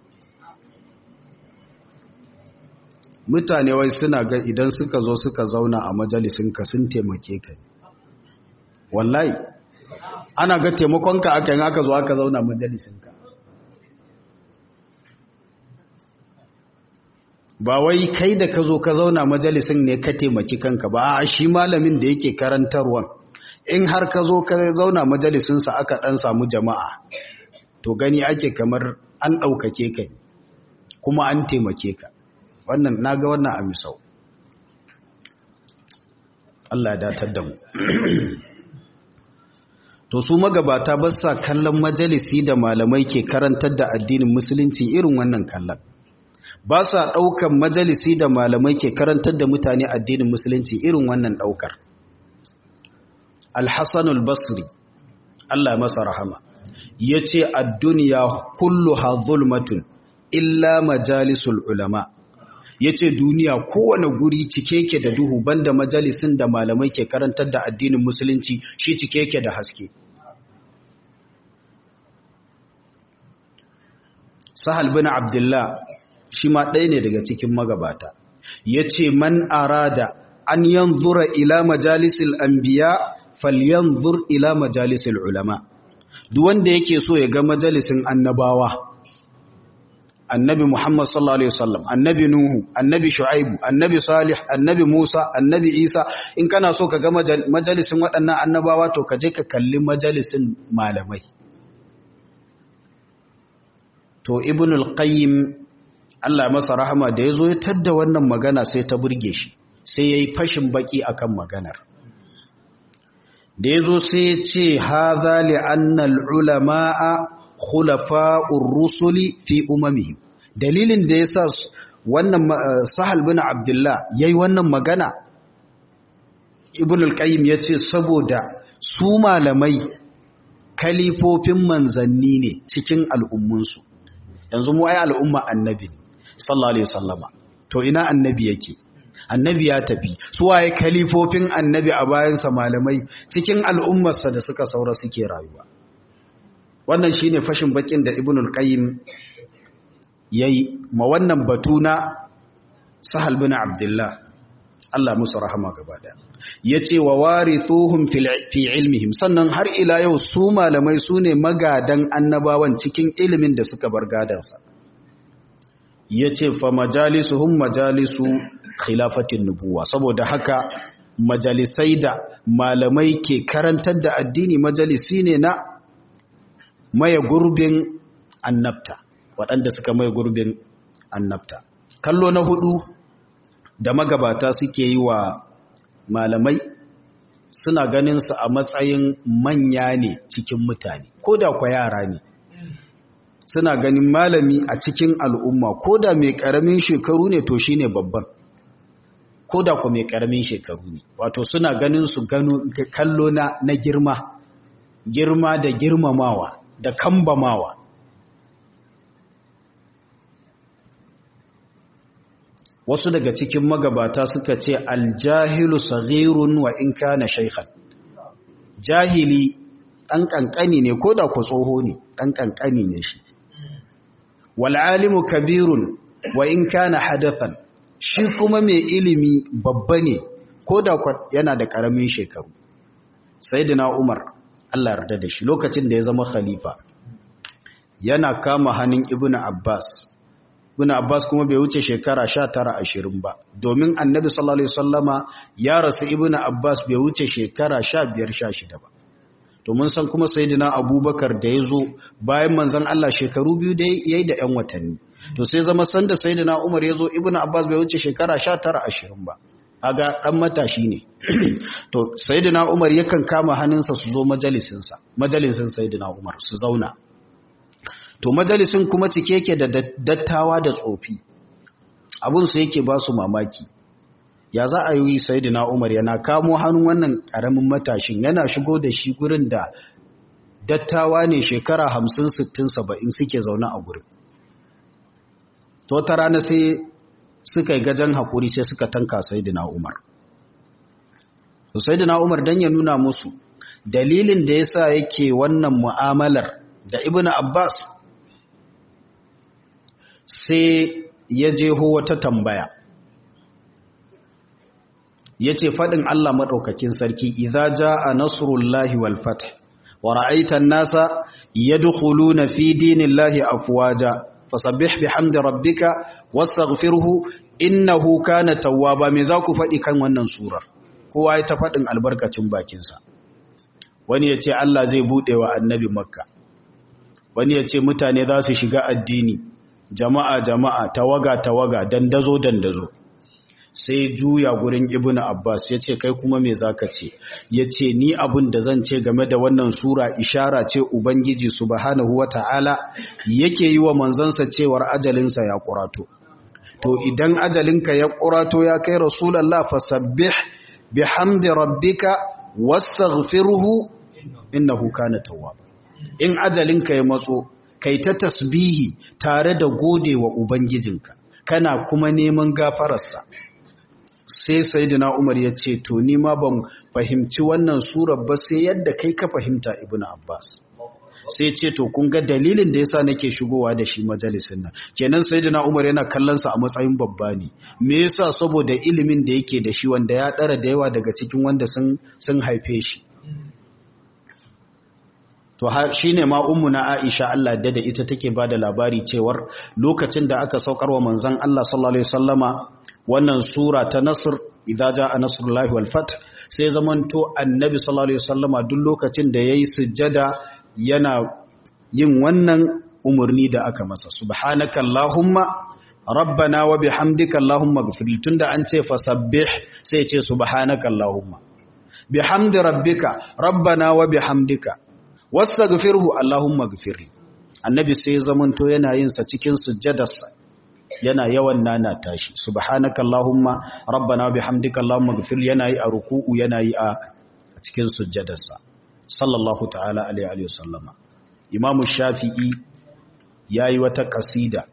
mutane wai suna ga idan suka zo suka zauna a majalisinka sun taimake ka wallahi ana ga taimakonka aka yi aka zo aka zauna majalisinka ba wai kai da ka zo ka zauna majalisin ne ka taimaki kanka ba a shi malamin da yake karantarwan in har ka zo ka zauna majalisinsa aka ɗan samu jama'a to gani ake kamar an ɗaukake ka kuma an taimake ka wannan na ga wannan a misau Allah ya datar da mu to su magabata ba sa kallon majalisi da malamai ke karantar da addinin musulunci irin wannan kallon ba sa ɗaukan majalisi da malamai ke karantar da mutane addinin musulunci irin wannan ɗaukar alhassanul basri Allah masa rahama ya ce a duniya kullu ha zulmatun illa majalisul ulama ya ce duniya kowane guri cike ke da duhu banda majalisin da malamai ke karantar da addinin musulunci shi cike ke da haske sahal bin abdullah shi ma ɗaya ne daga cikin magabata ya ce man arada an yanzura ila majalisil anbiya falyanzur ila majalisil ulama duk wanda yake so ya ga majalisin annabawa annabi Muhammad sallallahu alaihi wasallam annabi Nuhu annabi Shu'aibu annabi Salih annabi Musa annabi Isa in kana so ka ga majalisin waɗannan annabawa to ka je ka kalli majalisin malamai to Ibn al-Qayyim Allah masa rahama da yazo ya tadda wannan magana sai ta burge shi sai yayi fashin baki akan maganar da yazo sai ya ce hadha li anna al-ulama'a khulafa'ur rusuli fi umamihim dalilin da yasa wannan sahal bin abdullah yayi wannan magana ibn al-qayyim yace saboda su malamai kalifofin manzanni ne cikin al'ummunsu yanzu mu ai al'umma annabi sallallahu alaihi wasallama to ina annabi yake annabi ya tafi su waye kalifofin annabi a bayansa malamai cikin al'ummarsa da suka saura suke rayuwa wannan shine fashin bakin da ibn al-qayyim yayi ma wannan batuna sahal bin abdullah Allah musu rahama gaba daya yace wa warithuhum fi ilmihim sannan har ila yau su malamai sune magadan annabawan cikin ilimin da suka bar gadansa yace fa majalisuhum majalisu khilafatin nubuwa saboda haka majalisai da malamai ke karantar da addini majalisi ne na maye gurbin annabta waɗanda suka maye gurbin annabta kallo na hudu da magabata suke yi wa malamai suna ganin su a matsayin manya ne cikin mutane ko da kwa yara ne suna ganin malami a cikin al'umma ko da mai ƙaramin shekaru ne to shine babban ko da kwa mai ƙaramin shekaru ne wato suna ganin su kallo na girma girma da girmamawa da kambamawa wasu daga cikin magabata suka ce aljahilu saghirun wa in kana shaykhan jahili dan kankani ne ko da ku tsoho ne dan kankani ne shi wal alimu kabirun wa in kana hadathan shi kuma mai ilimi babba ne ko da yana da karamin shekaru sayyidina umar Allah yarda da shi lokacin da ya zama khalifa yana kama hannun ibnu abbas ibnu abbas kuma bai wuce shekara 19 20 ba domin annabi sallallahu alaihi wasallama ya rasu ibnu abbas bai wuce shekara 15 16 ba to mun san kuma sayyidina abubakar da yazo bayan manzon Allah shekaru biyu da yayi da yan watanni to sai zama sanda sayyidina umar yazo ibnu abbas bai wuce shekara 19 20 ba kaga dan matashi ne to sayyidina Umar yakan kama hannunsa su zo majalisinsa majalisin sayyidina Umar su zauna to majalisin kuma cike yake da dattawa da tsofi abun su yake ba su mamaki ya za a yi sayyidina Umar yana kamo hannun wannan karamin matashin yana shigo da shi gurin da dattawa ne shekara 50 60 70 suke zaune a gurin to ta rana sai suka yi gajen hakuri sai suka tanka sayyidina Umar to sayyidina Umar dan ya nuna musu dalilin da yasa yake wannan mu'amalar da Ibn Abbas sai ya jeho wata tambaya yace fadin Allah madaukakin sarki idza jaa nasrullahi wal fath wa ra'aita an-nasa yadkhuluna fi dinillahi afwaja fasabbih bihamdi rabbika wastaghfirhu innahu kana tawwaba me za ku fadi kan wannan surar kowa ya ta fadin albarkacin bakinsa wani yace Allah zai bude wa annabi makka wani yace mutane za su shiga addini jama'a jama'a tawaga tawaga dandazo dandazo sai juya gurin ibnu abbas ya ce kai kuma me zaka ce ya ce ni abin da zan ce game da wannan sura ishara ce ubangiji subhanahu wata'ala yake yi wa manzansa cewar ajalinsa ya kurato to idan ajalinka ya kurato ya kai rasulallah fasabbih bihamdi rabbika wastaghfirhu innahu kana tawwab in ajalinka ya matso kai ta tasbihi tare da gode wa ubangijinka kana kuma neman gafararsa sai sayyidina Umar ya ce to ni ma ban fahimci wannan surar ba sai yadda kai ka fahimta Ibn Abbas sai ce to kun ga dalilin da yasa nake shigowa da shi majalisin nan kenan sayyidina Umar yana kallon sa a matsayin babba ne me yasa saboda ilimin da yake da shi wanda ya dara da yawa daga cikin wanda sun sun haife shi to shine ma ummuna Aisha Allah da ita take bada labari cewar lokacin da aka saukar wa manzon Allah sallallahu alaihi wasallama wannan sura ta nasr idza jaa nasrullahi wal fath sai zamanto annabi sallallahu alaihi wasallama duk lokacin da yayi sujjada yana yin wannan umurni da aka masa subhanaka allahumma rabbana wa bihamdika allahumma ighfir tunda an ce fasabbih sai ya ce subhanaka allahumma bihamdi rabbika rabbana wa bihamdika wastaghfirhu allahumma ighfir annabi sai zamanto yana yin sa cikin sujjadarsa yana yawan nana tashi subhanaka allahumma rabbana bihamdika allahumma ighfir yana yi a ruku'u yana yi a cikin sujjadarsa sallallahu ta'ala alaihi wa sallama imam shafi'i yayi wata kasida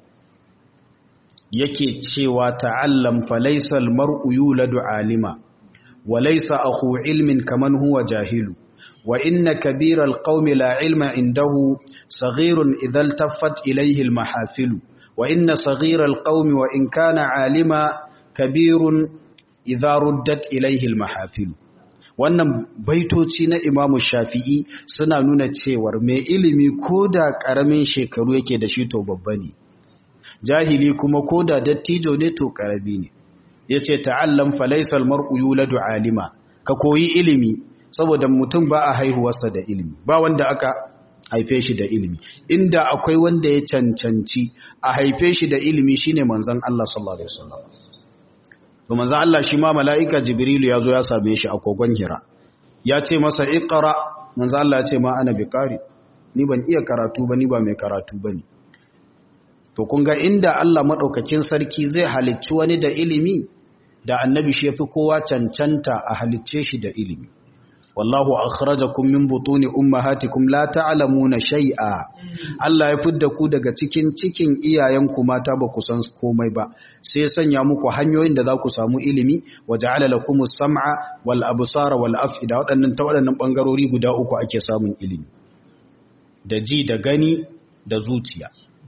yake cewa ta'allam fa laysa al-mar'u yuladu alima wa laysa akhu ilmin kaman huwa jahilu wa inna kabira al-qaumi la ilma indahu saghirun idha iltaffat ilayhi al-mahafilu وإن صغير القوم وإن كان عالما كبير إذا ردت إليه المحافل wannan baitoci na imamu shafi'i suna nuna cewar mai ilimi ko da ƙaramin shekaru yake da shi to babba ne jahili kuma ko da dattijo ne to ƙarami ne ya ce ta'allam falaisal mar'u yuladu alima ka koyi ilimi saboda mutum ba a haihuwarsa da ilimi ba wanda aka haife shi da ilimi inda akwai wanda ya cancanci a haife shi da ilimi shine manzon Allah sallallahu alaihi wasallam to manzon Allah shi ma malaika jibrilu ya zo ya same shi a kogon hira ya ce masa iqra manzon Allah ya ce ma ana biqari ni ban iya karatu ba ni ba mai karatu bane to kun ga inda Allah madaukakin sarki zai halicci wani da ilimi da annabi shi yafi kowa cancanta a halicce shi da ilimi wallahu akhrajakum min butuni ummahatikum la ta'lamuna shay'a Allah ya fidda ku daga cikin cikin iyayenku mata ba ku san komai ba sai sanya muku hanyoyin da za ku samu ilimi wa ja'ala lakumus sam'a wal absara wal af'ida waɗannan ta waɗannan bangarori guda uku ake samun ilimi da ji da gani da zuciya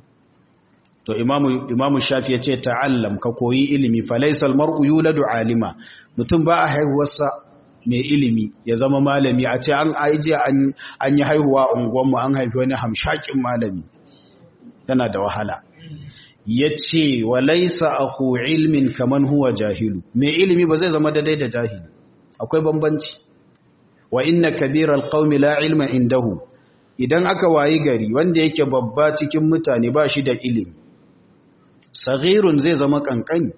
to imamu imamu shafi ya ce ta'allam ka koyi ilimi falaisal mar'u yuladu alima mutum ba a haihuwarsa mai ilimi ya zama malami a ce an aije an yi haihuwa unguwanmu an haifi wani hamshakin malami yana da wahala ya ce wa laisa aku ilmin kaman huwa jahilu mai ilimi ba zai zama daidai da jahili akwai bambanci wa inna kabiral qaumi la ilma indahu idan aka wayi gari wanda yake babba cikin mutane ba shi da ilimi saghirun zai zama kankani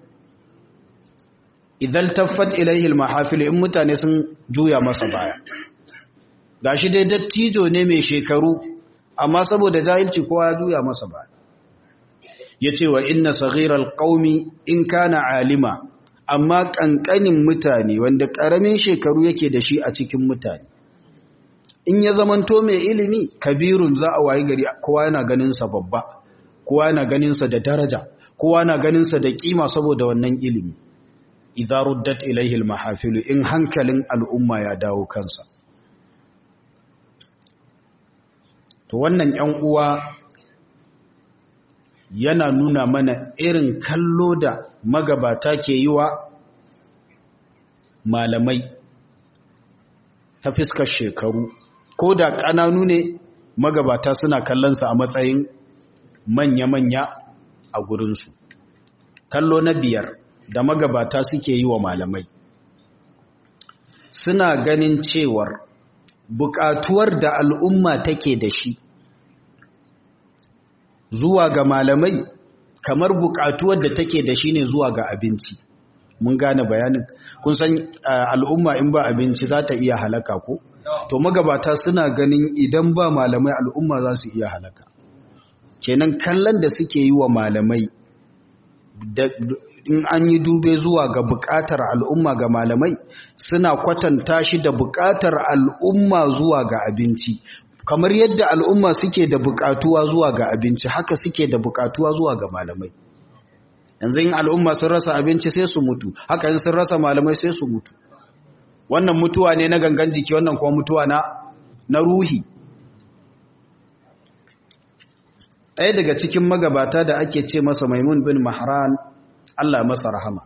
idan taffat ilaihi almahafil in mutane sun juya masa baya gashi dai dattijo ne mai shekaru amma saboda jahilci kowa ya juya masa ba ya ce wa inna saghiral qaumi in kana alima amma kankanin mutane wanda karamin shekaru yake da shi a cikin mutane in ya zamanto mai ilimi kabirun za a wayi gari kowa yana ganin sa babba kowa yana ganin sa da daraja kowa yana ganin sa da kima saboda wannan ilimi idza ruddat ilayhi almahafilu in hankalin al'umma ya dawo kansa to wannan ƴan uwa yana nuna mana irin kallo da magabata ke yi wa malamai ta fiskar shekaru ko da ƙananu ne magabata suna kallonsa a matsayin manya-manya a gurinsu kallo na biyar da magabata suke yi wa malamai suna ganin cewar buƙatuwar da al'umma take da shi zuwa ga malamai kamar buƙatuwar da take da shi ne zuwa ga abinci mun gane bayanin kun san al'umma in ba abinci za ta iya halaka ko to magabata suna ganin idan ba malamai al'umma za su iya halaka kenan kallon da suke yi wa malamai in an yi dube zuwa ga bukatar al'umma ga malamai suna kwatanta shi da bukatar al'umma zuwa ga abinci kamar yadda al'umma suke da bukatuwa zuwa ga abinci haka suke da bukatuwa zuwa ga malamai yanzu yin al'umma sun rasa abinci sai su mutu haka yin sun rasa malamai sai su mutu wannan mutuwa ne na gangan jiki wannan kuma mutuwa na na ruhi ɗaya daga cikin magabata da ake ce masa maimun bin mahran Allah masa rahama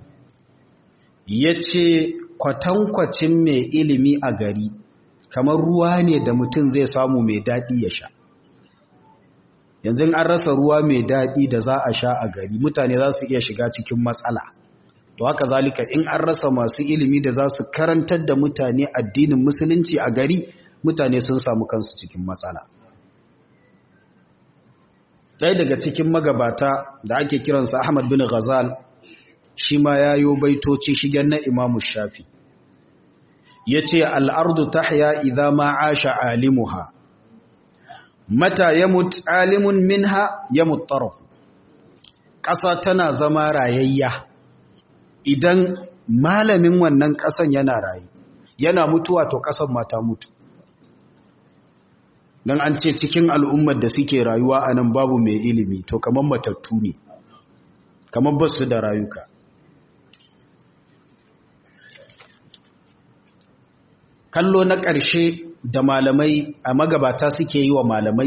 ya ce kwatankwacin mai ilimi a gari kamar ruwa ne da mutum zai samu mai daɗi ya sha yanzu an rasa ruwa mai daɗi da za a sha a gari mutane za su iya shiga cikin matsala to haka zalika in an rasa masu ilimi da za su karantar da mutane addinin musulunci a gari mutane sun samu kansu cikin matsala ɗaya daga cikin magabata da ake kiransa ahmad bin ghazal shi ma ya yi baitoci shigen na imamu shafi ya ce al'ardu ta haya idan ma asha alimuha mata ya mutu alimun minha ya mutarafu ƙasa tana zama rayayya idan malamin wannan ƙasan yana rayu yana mutuwa to ƙasan mata mutu don an ce cikin al'ummar da suke rayuwa a nan babu mai ilimi to kamar matattu ne kamar ba su da rayuka kallo na ƙarshe da malamai a magabata suke yi wa malamai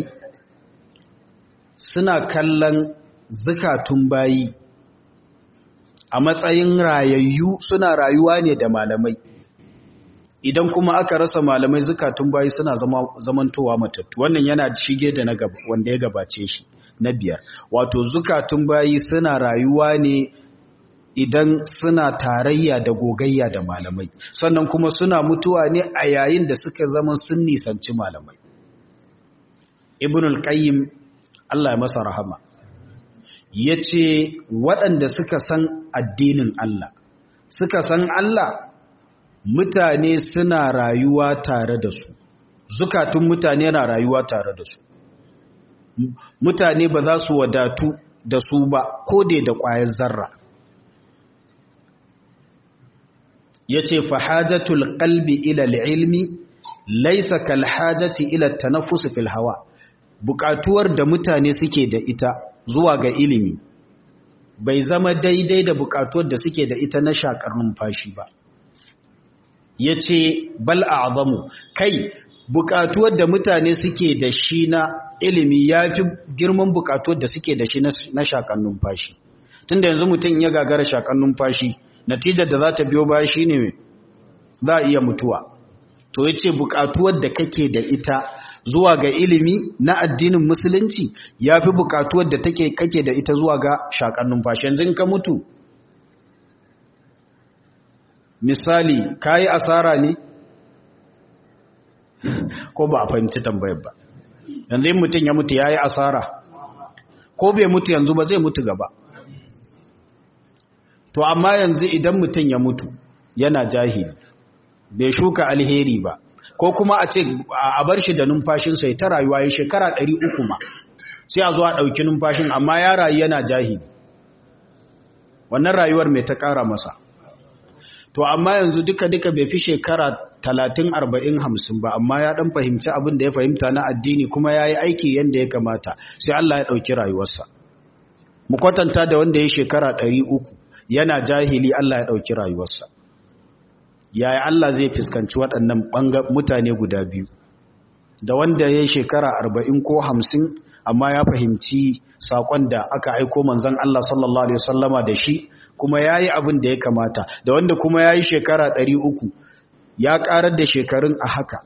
suna kallon zukatun bayi a matsayin rayayyu suna rayuwa ne da malamai idan kuma aka rasa malamai zukatun bayi suna zamantowa matattu wannan yana shige da na wanda ya gabace shi na biyar wato zukatun bayi suna rayuwa ne idan suna tarayya da gogayya da malamai sannan kuma suna mutuwa ne a yayin da suka zama sun nisanci malamai ibn al-qayyim Allah ya masa rahama yace waɗanda suka san addinin Allah suka san Allah mutane suna rayuwa tare da su zukatun mutane na rayuwa tare da su mutane ba za su wadatu da su ba ko dai da ƙwayar zarra ya ce fahajatul qalbi ila ilmi laisa kal hajati ila tanaffus fil hawa bukatuwar da mutane suke da ita zuwa ga ilimi bai zama daidai da bukatuwar da suke da ita na shakar numfashi ba yace bal a'zamu kai bukatuwar da mutane suke da shi na ilimi yafi girman bukatuwar da suke da shi na shakar numfashi tunda yanzu mutum ya gagara shakar numfashi natijar da za ta biyo baya shi ne za a iya mutuwa to ya ce bukatuwar da kake da ita zuwa ga ilimi na addinin musulunci ya fi bukatuwar da take kake da ita zuwa ga shakar numfashi yanzu ka mutu misali ka yi asara ne ko ba a fahimci tambayar ba yanzu yin mutum ya mutu ya yi asara ko bai mutu yanzu ba zai mutu gaba to amma yanzu idan mutum ya mutu yana jahili bai shuka alheri ba ko kuma a ce a bar shi da numfashinsa ya ta rayuwa ya shekara ɗari uku ma sai a zo a ɗauki numfashin amma ya rayu yana jahili wannan rayuwar mai ta ƙara masa to amma yanzu duka-duka bai fi shekara talatin arba'in hamsin ba amma ya ɗan fahimci abin da ya fahimta na addini kuma ya yi aiki yadda ya kamata sai Allah ya ɗauki rayuwarsa mu kwatanta da wanda ya shekara ɗari uku yana jahili Allah ya ɗauki rayuwarsa yaya Allah zai fuskanci waɗannan mutane guda biyu da wanda ya shekara arba'in ko hamsin amma ya fahimci saƙon da aka aiko manzan Allah sallallahu Alaihi wasallama da shi kuma ya yi abin da ya kamata da wanda kuma ya yi shekara ɗari uku ya ƙarar da shekarun a haka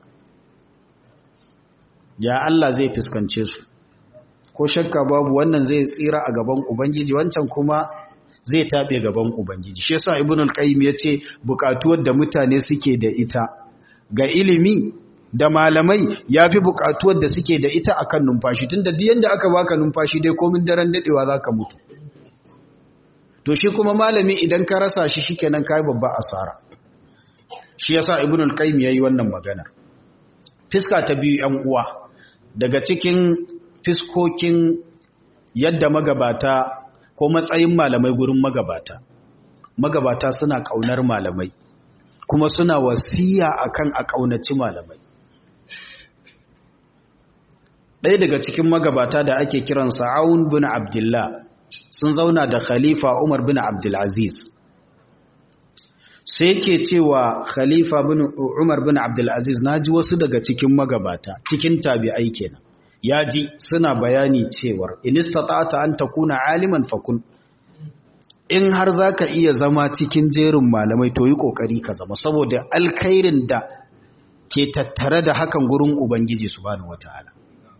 ya Allah zai fuskance su ko shakka babu wannan zai tsira a gaban ubangiji wancan kuma zai taɓe gaban ubangiji shi yasa ibn al-qayyim yace buƙatuwar da mutane suke da ita ga ilimi da malamai yafi buƙatuwar da suke da ita akan numfashi tunda duk yanda aka baka numfashi dai komin daren dadewa zaka mutu to shi kuma malami idan ka rasa shi shikenan kai babba asara shi yasa ibn al-qayyim yayi wannan magana fiska ta biyu yan uwa daga cikin fiskokin yadda magabata ko matsayin malamai gurin magabata magabata suna kaunar malamai kuma suna wasiya akan a kaunaci malamai ɗaya daga cikin magabata da ake kiransa Aun bin Abdullah sun zauna da Khalifa Umar bin Abdulaziz sai ke cewa Khalifa bin Umar bin Abdulaziz naji wasu daga cikin magabata cikin tabi'ai kenan ya ji suna bayani cewar inistata'ata an takuna aliman fakun in har zaka iya zama cikin jerin malamai to yi kokari ka zama saboda alkhairin da ke tattare da hakan gurin ubangiji subhanahu wataala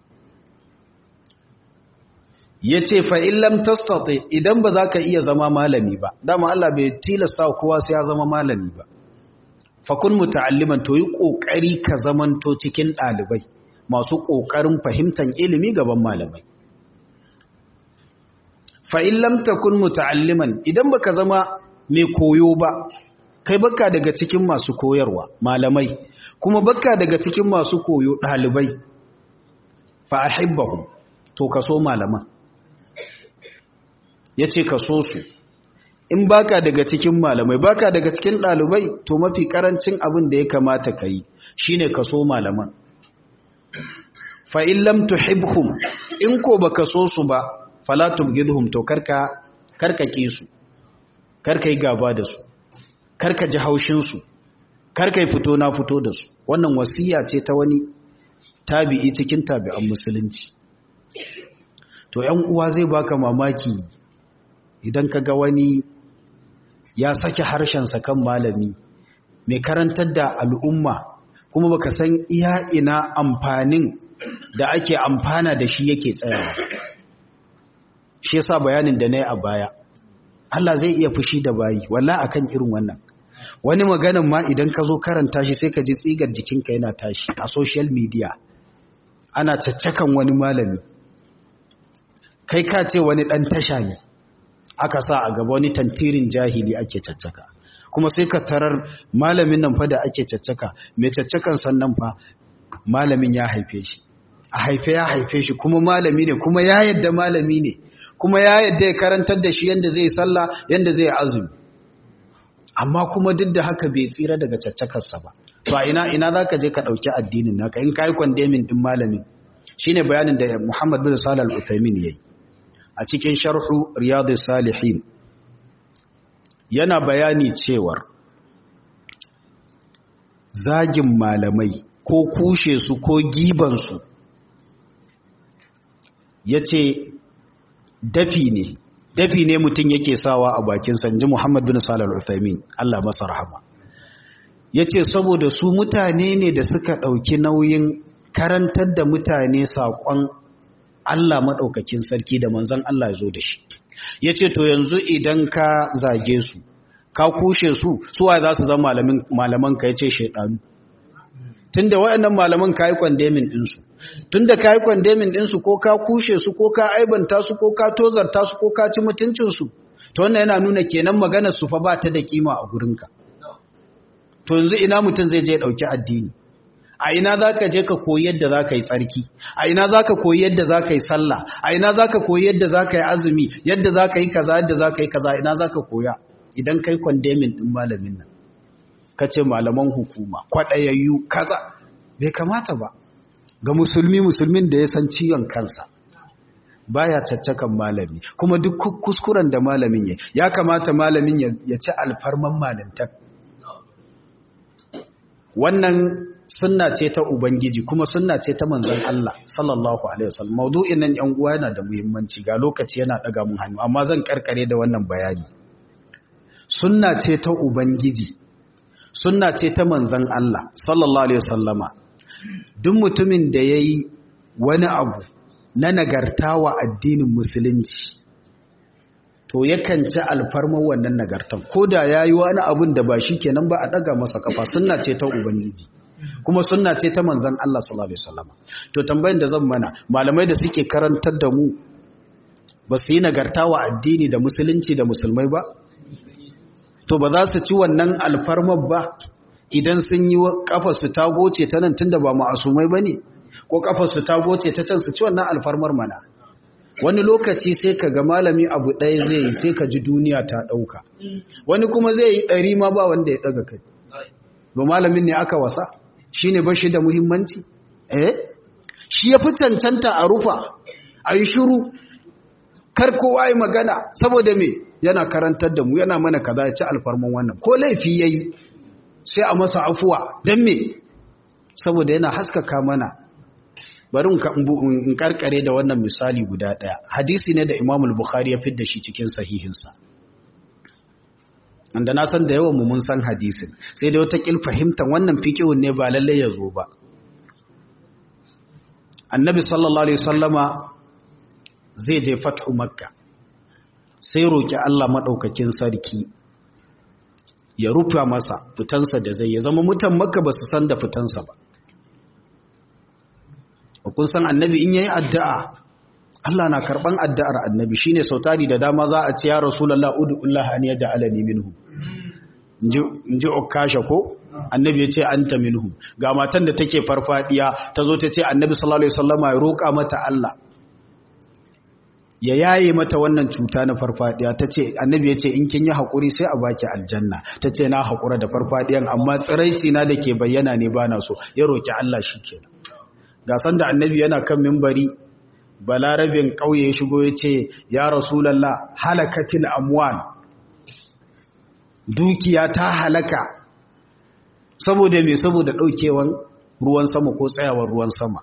yace fa in lam tastati idan ba zaka iya zama malami ba dama Allah bai tilasta kowa sai ya zama malami ba fakun muta'alliman to yi kokari ka zamanto cikin dalibai masu ƙoƙarin fahimtar ilimi gaban malamai. Fa'in lamta kun muta'alliman idan baka zama mai koyo ba, kai baka daga cikin masu koyarwa malamai, kuma baka daga cikin masu koyo ɗalibai, fa'ahibbahu, to ka so malaman. Ya ce ka so su, in baka daga cikin malamai, baka daga cikin ɗalibai, to mafi ƙarancin abin da ya kamata ka yi, shi ne ka so malaman. fa'in lam tuhibhum in ko baka so su ba fala tubgidhum to karka karka ki su karka yi gaba da su karka ji haushin su karka yi fito na fito da su wannan wasiya ce ta wani tabi'i cikin tabi'an musulunci to ‘yan uwa zai baka mamaki idan ka ga wani ya sake harshensa kan malami mai karantar da al'umma kuma baka san iya ina amfanin da ake amfana da shi yake tsayawa shi yasa bayanin da na yi a baya Allah zai iya fushi da bayi walla akan irin wannan wani maganin ma idan ka zo karanta shi sai ka ji tsigar jikinka yana tashi a social media ana caccakan wani malami kai ka ce wani ɗan tasha ne aka sa a gaba wani tantirin jahili ake caccaka kuma sai ka tarar malamin nan fa da ake caccaka mai caccakan sannan fa malamin ya haife shi a haife ya haife shi kuma malami ne kuma ya yadda malami ne kuma ya yadda ya karantar da shi yadda zai sallah yadda zai azumi amma kuma duk da haka bai tsira daga caccakarsa ba to a ina ina zaka je ka dauki addinin naka in kai kwandemin din malamin shine bayanin da Muhammad bin Salih al-Uthaymin yayi a cikin sharhu riyadus salihin yana bayani cewar zagin malamai ko kushe su ko gibansu ya ce dafi ne dafi ne mutum yake sawa a bakin sanji Muhammad bin Salih al-Uthaymin Allah masa rahama yace saboda su mutane ne da suka dauki nauyin karantar da mutane sakon Allah madaukakin sarki da manzon Allah ya zo da shi yace to yanzu idan ka zage su ka kushe su suwa za su zama malamin malaman ka yace shedanu tunda wayannan malaman kai condemning din su tunda kai condemning din su ko ka kushe su ko ka aibanta su ko ka tozarta su ko ka ci mutuncin su to wannan yana nuna kenan maganar su fa ba ta da kima a gurinka to yanzu ina mutum zai je dauki addini a ina za ka je ka koyi yadda za ka yi tsarki a ina za ka koyi yadda za ka yi sallah a ina za ka koyi yadda za ka yi azumi yadda za ka yi kaza yadda za ka yi kaza ina za ka koya idan kai kwandemin ɗin malamin nan ka ce malaman hukuma kwaɗayayyu kaza bai kamata ba ga musulmi musulmin da ya san ciwon kansa baya caccakan malami kuma duk kuskuren da malamin ya ya kamata malamin ya ci alfarman malintar wannan sunna ce ta ubangiji kuma sunna ce ta manzon Allah sallallahu alaihi wasallam maudu'in nan yan uwa yana da muhimmanci ga lokaci yana daga mun hannu amma zan karkare da wannan bayani sunna ce ta ubangiji sunna ce ta manzon Allah sallallahu alaihi wasallama duk mutumin da yayi wani abu na nagarta wa addinin musulunci to yakan ci alfarmar wannan nagartan ko da ya yi wani abin da ba shi kenan ba a ɗaga masa kafa sunna ce ta ubangiji kuma sunna ce ta manzan Allah sallallahu alaihi wasallam to tambayin da zan mana malamai da suke karantar da mu ba su yi nagarta wa addini da musulunci da musulmai ba to ba za su ci wannan alfarmar ba idan sun yi kafar su ta goce ta nan tunda ba ma'asumai bane ko kafar su ta goce ta can su ci wannan alfarmar mana wani lokaci sai ka ga malami abu ɗaya zai yi sai ka ji duniya ta ɗauka wani kuma zai yi ɗari ma ba wanda ya ɗaga kai ba malamin ne aka wasa shi ne ba shi da muhimmanci eh shi ya fi cancanta a rufa a yi shuru kar kowa yi magana saboda me yana karantar da mu yana mana kaza ya ci alfarman wannan ko laifi ya yi sai a masa afuwa don me saboda yana haskaka mana bari in karkare da wannan misali guda daya hadisi ne da Imam al-Bukhari ya fidda shi cikin sahihinsa anda na san da yawan mu mun san hadisin sai da wata kil fahimtar wannan fiqhun ne ba lalle ya zo ba Annabi sallallahu alaihi wasallama zai je fathu makka sai roki Allah madaukakin sarki ya rufa masa fitansa da zai ya zama mutan makka ba su san da fitansa ba kun san annabi in yayi addu'a Allah na karban addu'ar annabi shine sautari da dama za a ce ya rasulullah ud'ullah an yaj'alani minhu inji ukasha ko annabi ya ce anta minhu ga matan da take farfadiya tazo ta ce annabi sallallahu alaihi wasallama ya roka mata Allah ya yaye mata wannan cuta na farfadiya tace annabi ya ce in kin yi hakuri sai a baki aljanna tace na hakura da farfadiyan amma tsiraici na dake bayyana ne bana so ya roki Allah shikenan ga sanda annabi yana kan mimbari balarabin ƙauye ya shigo ya ce ya rasulallah halakatil amwal dukiya ta halaka saboda me saboda ɗaukewan ruwan sama ko tsayawar ruwan sama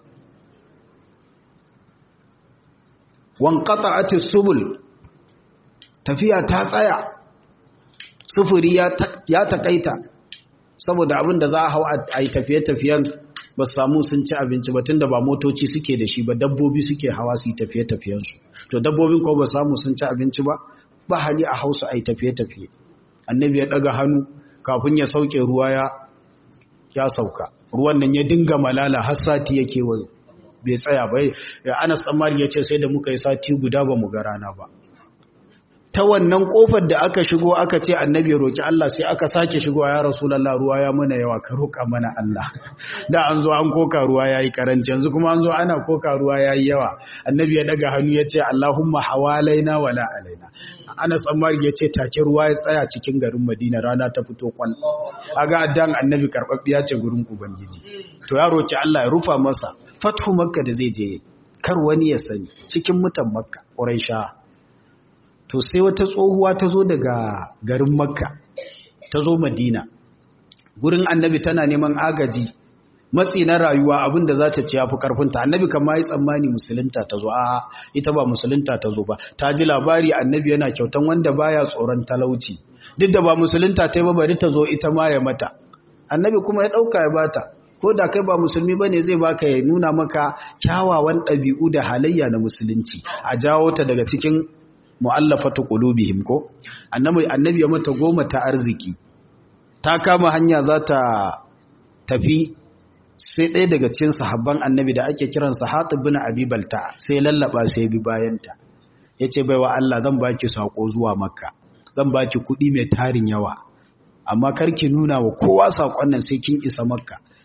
wankata atis subul tafiya ta tsaya sufuri ya takaita saboda abin da za a hau a yi tafiye-tafiyen ba su samu sun ci abinci ba tunda ba motoci suke da shi ba dabbobi suke hawa su yi tafiye-tafiyensu to dabbobin ko ba samu sun ci abinci ba ba hali a hausa a yi tafiye-tafiye annabi ya daga hannu kafin ya sauke ruwa ya ya sauka ruwan nan ya dinga malala har sati yake wa bai tsaya ba anas tsammari ya ce sai da muka yi sati guda ba mu ga rana ba ta wannan kofar da aka shigo aka ce annabi ya roki Allah sai aka sake shigo ya rasulullah ruwa ya mana yawa ka roka mana Allah da an zo an koka ruwa yayi karanci yanzu kuma an zo ana koka ruwa yayi yawa annabi ya daga hannu ya ce Allahumma hawalaina wala alaina Anas Ammar ya ce take ruwa ya tsaya cikin garin Madina rana ta fito kwal aga addan annabi karbabbiya ce gurin ubangiji to ya roki Allah ya rufa masa fathu makka da zai je kar wani ya sani cikin mutan makka quraisha to sai wata tsohuwa ta zo daga garin makka ta zo madina gurin annabi tana neman agaji matsi na rayuwa abinda za ta ci ya fi karfinta annabi kama yi tsammani musulunta ta zo a ita ba musulunta ta zo ba ta ji labari annabi yana kyautan wanda baya tsoron talauci duk da ba musulunta ta yi ba bari ta zo ita ma ya mata annabi kuma ya ɗauka ya bata ko da kai ba musulmi ba ne zai baka ya nuna maka kyawawan ɗabi'u da halayya na musulunci a jawo ta daga cikin mu'allafatu qulubihim ko annabi annabi ya mata goma ta arziki ta kama hanya za ta tafi sai ɗaya daga cikin sahabban annabi da ake kiransa Hatib bin Abi Balta sai lallaba sai bi bayanta yace baiwa Allah zan baki sako zuwa Makka zan baki kuɗi mai tarin yawa amma karki nuna wa kowa sakon nan sai kin isa Makka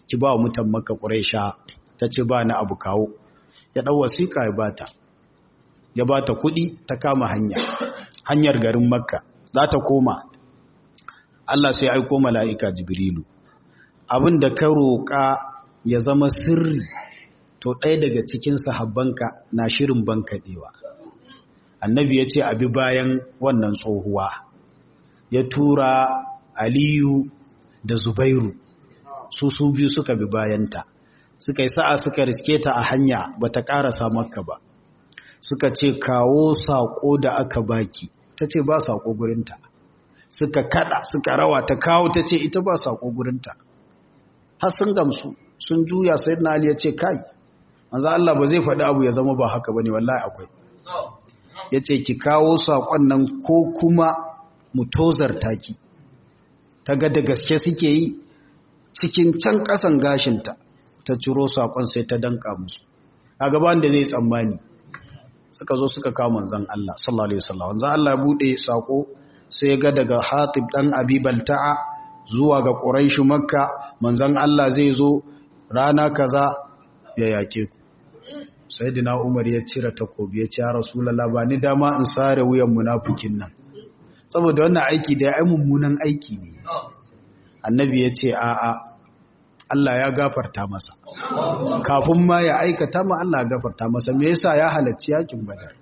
ki ba wa mutan maka ƙuraisha ta ce ba na abu kawo ya ɗau wasiƙa ya bata ya bata kuɗi ta kama hanya hanyar garin makka za ta koma Allah sai aiko mala'ika jibrilu abin da ka roƙa ya zama sirri to ɗaya daga cikin sahabbanka na shirin bankaɗewa annabi ya ce abi bayan wannan tsohuwa ya tura aliyu da zubairu su su biyu suka bi bayanta suka yi sa'a suka riske ta a hanya ba ta ƙarasa makka ba suka ce kawo saƙo da aka baki ta ce ba saƙo gurinta suka kada suka rawa ta kawo ta ce ita ba saƙo gurinta har sun gamsu sun juya sai na ali ya ce kai manzo Allah ba zai faɗi abu ya zama ba haka bane wallahi akwai ya ce ki kawo saƙon nan ko kuma mu tozarta ki ta ga da gaske suke yi cikin can ƙasan gashinta ta ciro saƙon sai ta danka musu a gaban da zai tsammani suka zo suka kawo manzan Allah sallallahu alaihi wasallam manzan Allah bude saƙo sai ga daga Hatib dan Abi Balta'a zuwa ga Quraish Makka manzan Allah zai zo rana kaza ya yake ku sayyidina Umar ya cire takobi ya ce ya Rasulullah ba ni dama in sare wuyan munafikin nan saboda wannan aiki da ya mummunan aiki ne annabi ya ce a'a Allah ya gafarta masa kafin ma ya aikata ma Allah ya gafarta masa me yasa ya halarci yakin badar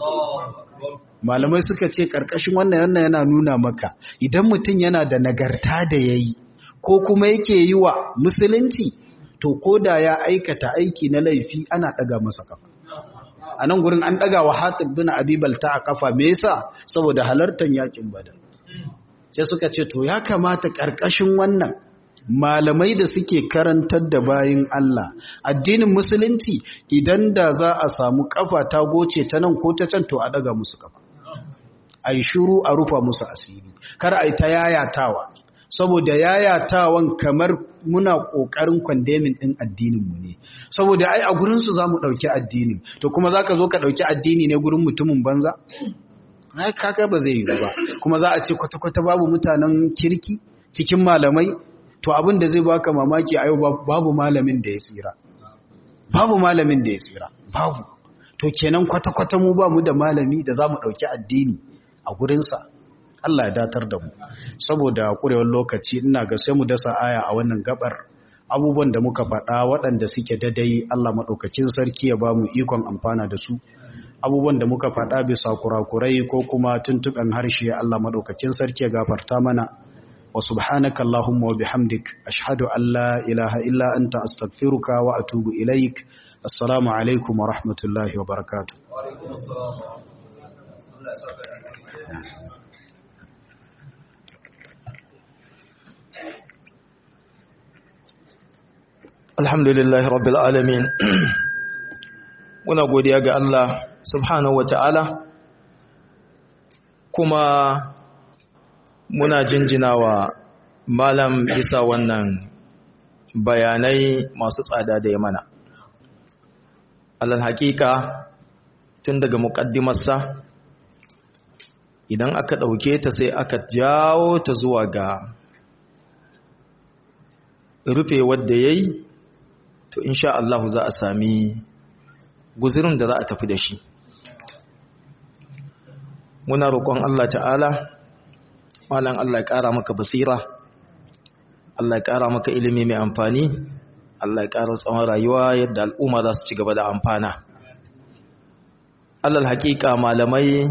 malamai suka ce karkashin wannan wannan yana nuna maka idan mutum yana da nagarta da yayi ko kuma yake yi wa musulunci to koda ya aikata aiki na laifi ana daga masa kafa a nan gurin an daga wa hatib bin abibal ta a kafa me yasa saboda halartar yakin badar sai suka ce to ya kamata karkashin wannan malamai da suke karantar da bayin Allah addinin musulunci idan da za a samu kafa ta goce ta nan ko ta can to a daga musu kafa ai shiru a rufa musu asiri kar ai ta yayatawa saboda yayatawan kamar muna kokarin kwandemin din addinin mu ne saboda ai a gurin su zamu dauki addinin to kuma zaka zo ka dauki addini ne gurin mutumin banza ai kaga ba zai yi ba kuma za a ce kwata kwata babu mutanen kirki cikin malamai to abin da zai baka mamaki a yau babu malamin da ya tsira babu malamin da ya tsira babu to kenan kwata-kwata mu ba mu da malami da za mu ɗauki addini a gurinsa Allah ya datar da mu saboda ƙurewar lokaci ina ga sai mu dasa aya a wannan gabar abubuwan da muka faɗa waɗanda suke dadai Allah maɗaukakin sarki ya ba mu ikon amfana da su abubuwan da muka faɗa bisa kurakurai ko kuma tuntuɓen harshe Allah maɗaukakin sarki ya gafarta mana وسبحانك اللهم وبحمدك أشهد أن لا إله إلا أنت أستغفرك وأتوب إليك السلام عليكم ورحمة الله وبركاته Alhamdulillah Rabbil Alamin Muna godiya ga Allah subhanahu wa ta'ala kuma muna jinjinawa malam bisa wannan bayanai masu tsada da ya mana alal hakika tun daga muƙaddimarsa idan aka ɗauke ta sai aka jawo ta zuwa ga rufe wadda ya yi to insha Allah za a sami guzirin da za a tafi da shi muna roƙon Allah ta'ala malam Allah ya ƙara maka basira Allah ya ƙara maka ilimi mai amfani Allah ya ƙara tsawon rayuwa yadda al'umma za su ci gaba da amfana Allah haƙiƙa malamai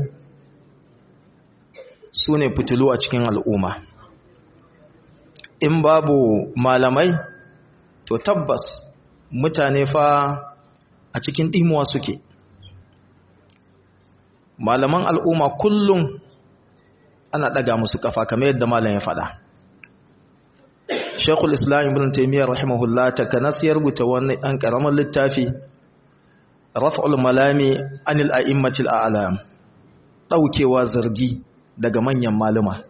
su ne fitilu a cikin al'umma in babu malamai to tabbas mutane fa a cikin ɗimuwa suke malaman al'umma kullum ana ɗaga musu kafa kamar yadda malam ya faɗa Sheikhul Islam Ibn Taymiyyah rahimahullah ta kanas ya rubuta wani ɗan ƙaramin littafi Raf'ul Malami anil a'immatil a'lam ɗaukewa zargi daga manyan maluma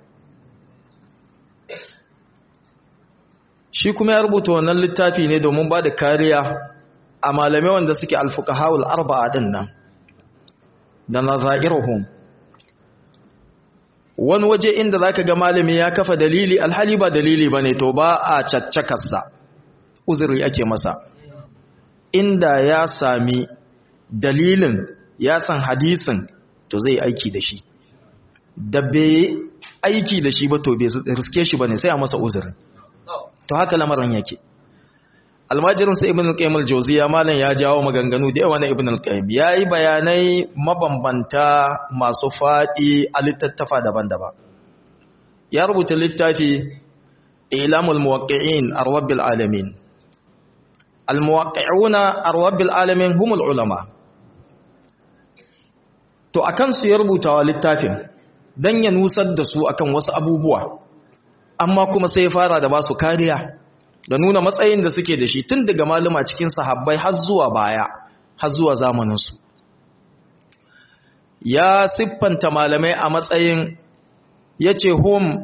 shi kuma ya rubuta wannan littafi ne domin ba da kariya a malamai wanda suke alfuqahaul arba'a din nan da nazairuhum wani waje inda zaka ga malami ya kafa dalili alhali ba dalili bane to ba a caccakarsa uzuri ake masa inda ya sami dalilin ya san hadisin to zai aiki da shi da bai aiki da shi ba to bai riske shi ba ne sai a masa uzuri to haka lamarin yake almajirin sa ibn al-qayyim al-jawziya malan ya jawo maganganu da yawa na ibn al-qayyim yayi bayanai mabambanta masu fadi a littattafa daban-daban ya rubuta littafi ilamul muwaqqi'in ar-rabbil alamin al-muwaqqi'una ar-rabbil alamin humul ulama to akan su ya rubuta wa littafin dan ya nusar da su akan wasu abubuwa amma kuma sai ya fara da ba su kariya da nuna matsayin da suke da shi tun daga maluma cikin sahabbai har zuwa baya har zuwa zamaninsu ya siffanta malamai a matsayin ya ce hum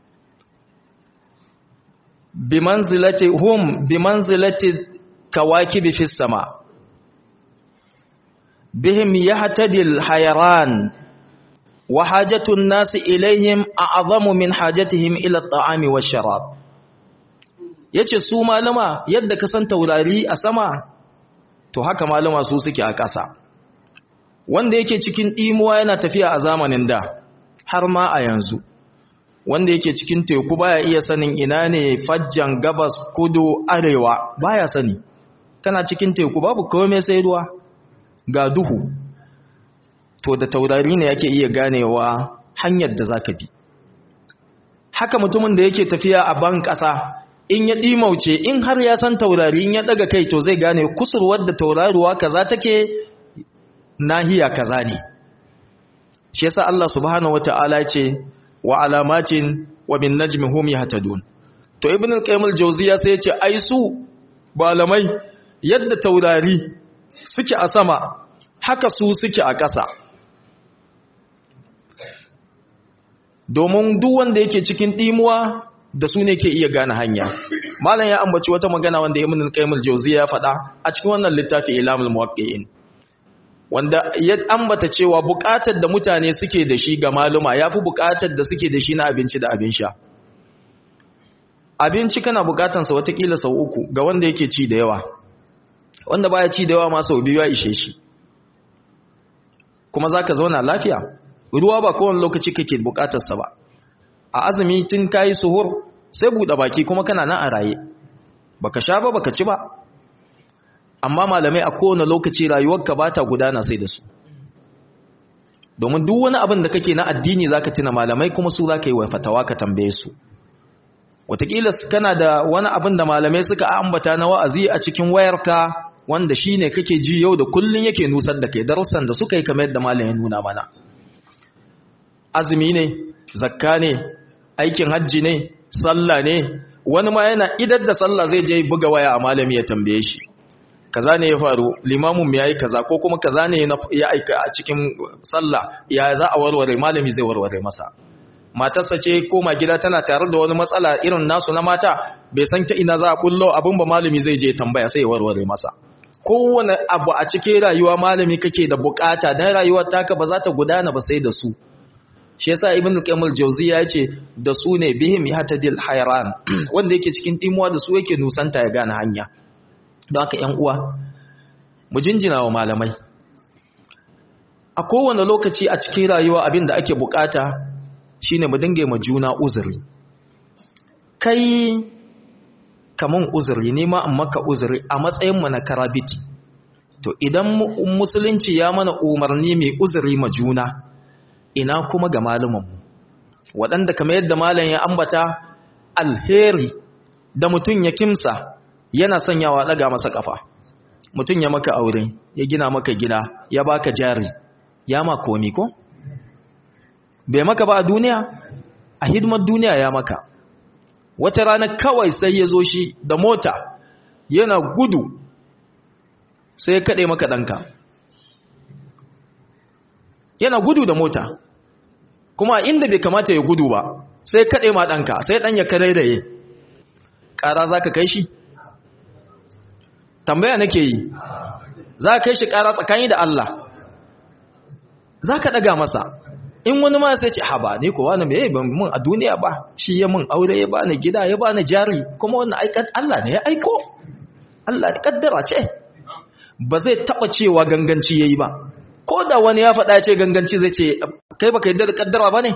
bimanzilati hum bimanzilati kawakibi fis sama bihim yahtadil hayran wa hajatun nasi ilaihim a'zamu min hajatihim ila at-ta'ami wash-sharab yace su malama yadda ka san taurari a sama to haka malama su suke a ƙasa wanda yake cikin dimuwa yana tafiya a zamanin da har ma a yanzu wanda yake cikin teku baya iya sanin ina ne fajjan gabas kudu arewa baya sani kana cikin teku babu komai sai ruwa ga duhu to da taurari ne yake iya ganewa hanyar da zaka bi haka mutumin da yake tafiya a ban ƙasa in ya ɗimauce in har ya san taurari in ya ɗaga kai to zai gane kusurwar da tauraruwa kaza take nahiya kaza ne shi yasa Allah subhanahu wata'ala ce wa alamatin wa bin najmi hum yahtadun to ibn al-qayyim al-jawziya sai ya ce ai su malamai yadda taurari suke a sama haka su suke a ƙasa domin duk wanda yake cikin dimuwa da su ne ke iya gane hanya malam ya ambaci wata magana wanda ibn al-qayyim al-jawziya ya faɗa a cikin wannan littafi ilamul muwaqqi'in wanda ya ambata cewa buƙatar da mutane suke da shi ga maluma yafi buƙatar da suke da shi na abinci da abin sha abinci kana buƙatar sa watakila sau uku ga wanda yake ci da yawa wanda baya ci da yawa ma sau biyu ya ishe shi kuma zaka zauna lafiya ruwa ba kowane lokaci kake buƙatar sa ba a azumi tun kayi suhur sai buɗe baki kuma kana nan a raye baka sha ba baka ci ba amma malamai a kowane lokaci rayuwarka ba ta gudana sai da su domin duk wani abin da kake na addini zaka tuna malamai kuma su zaka yi wa fatawa ka tambaye su wataƙila kana da wani abin da malamai suka ambata na wa'azi a cikin wayarka wanda shine kake ji yau da kullun yake nusar da kai darussan da suka yi kamar yadda malamin nuna mana azumi ne zakka ne aikin hajji ne sallah ne wani ma yana idar da sallah zai je buga waya a malami ya tambaye shi kaza ne ya faru limamin mu yayi kaza ko kuma kaza ne ya aika a cikin sallah ya za a warware malami zai warware masa matarsa ce koma gida tana tare da wani matsala irin nasu na mata bai san ta ina za a bullo abin ba malami zai je tambaya sai ya warware masa kowane abu a cikin rayuwa malami kake da bukata dan rayuwar taka ba za ta gudana ba sai da su shi yasa ibn al-qayyim al-jawziyya yace da su ne bihim yahtadil hayran wanda yake cikin timuwa da su yake nusanta ya gane hanya don haka ƴan uwa mu jinjina wa malamai a kowane lokaci a cikin rayuwa abin da ake bukata shine mu dinga ma juna uzuri kai kaman uzuri ne ma an maka uzuri a matsayin mu na karabiti to idan musulunci ya mana umarni mai uzuri ma juna ina kuma ga malumanmu waɗanda kamar yadda malam ya ambata alheri da mutum ya kimsa yana sanyawa ɗaga masa ƙafa mutum ya maka aure ya gina maka gida ya baka jari ya ma komi ko bai maka ba a duniya a hidimar duniya ya maka wata rana kawai sai ya zo shi da mota yana gudu sai ya kaɗe maka ɗanka yana gudu da mota kuma inda bai kamata ya gudu ba sai kaɗe ma ɗanka sai ɗan ya karairaye ƙara za ka kai shi tambaya nake yi za ka kai shi ƙara tsakani da Allah za ka ɗaga masa in wani ma sai ce haba ne kowa na mai mun a duniya ba shi ya mun aure ya bani gida ya bani jari kuma wannan aikan Allah ne ya aiko Allah kaddara ce ba zai taba cewa ganganci yayi ba ko da wani ya faɗa ce ganganci zai ce kai baka yadda da kaddara bane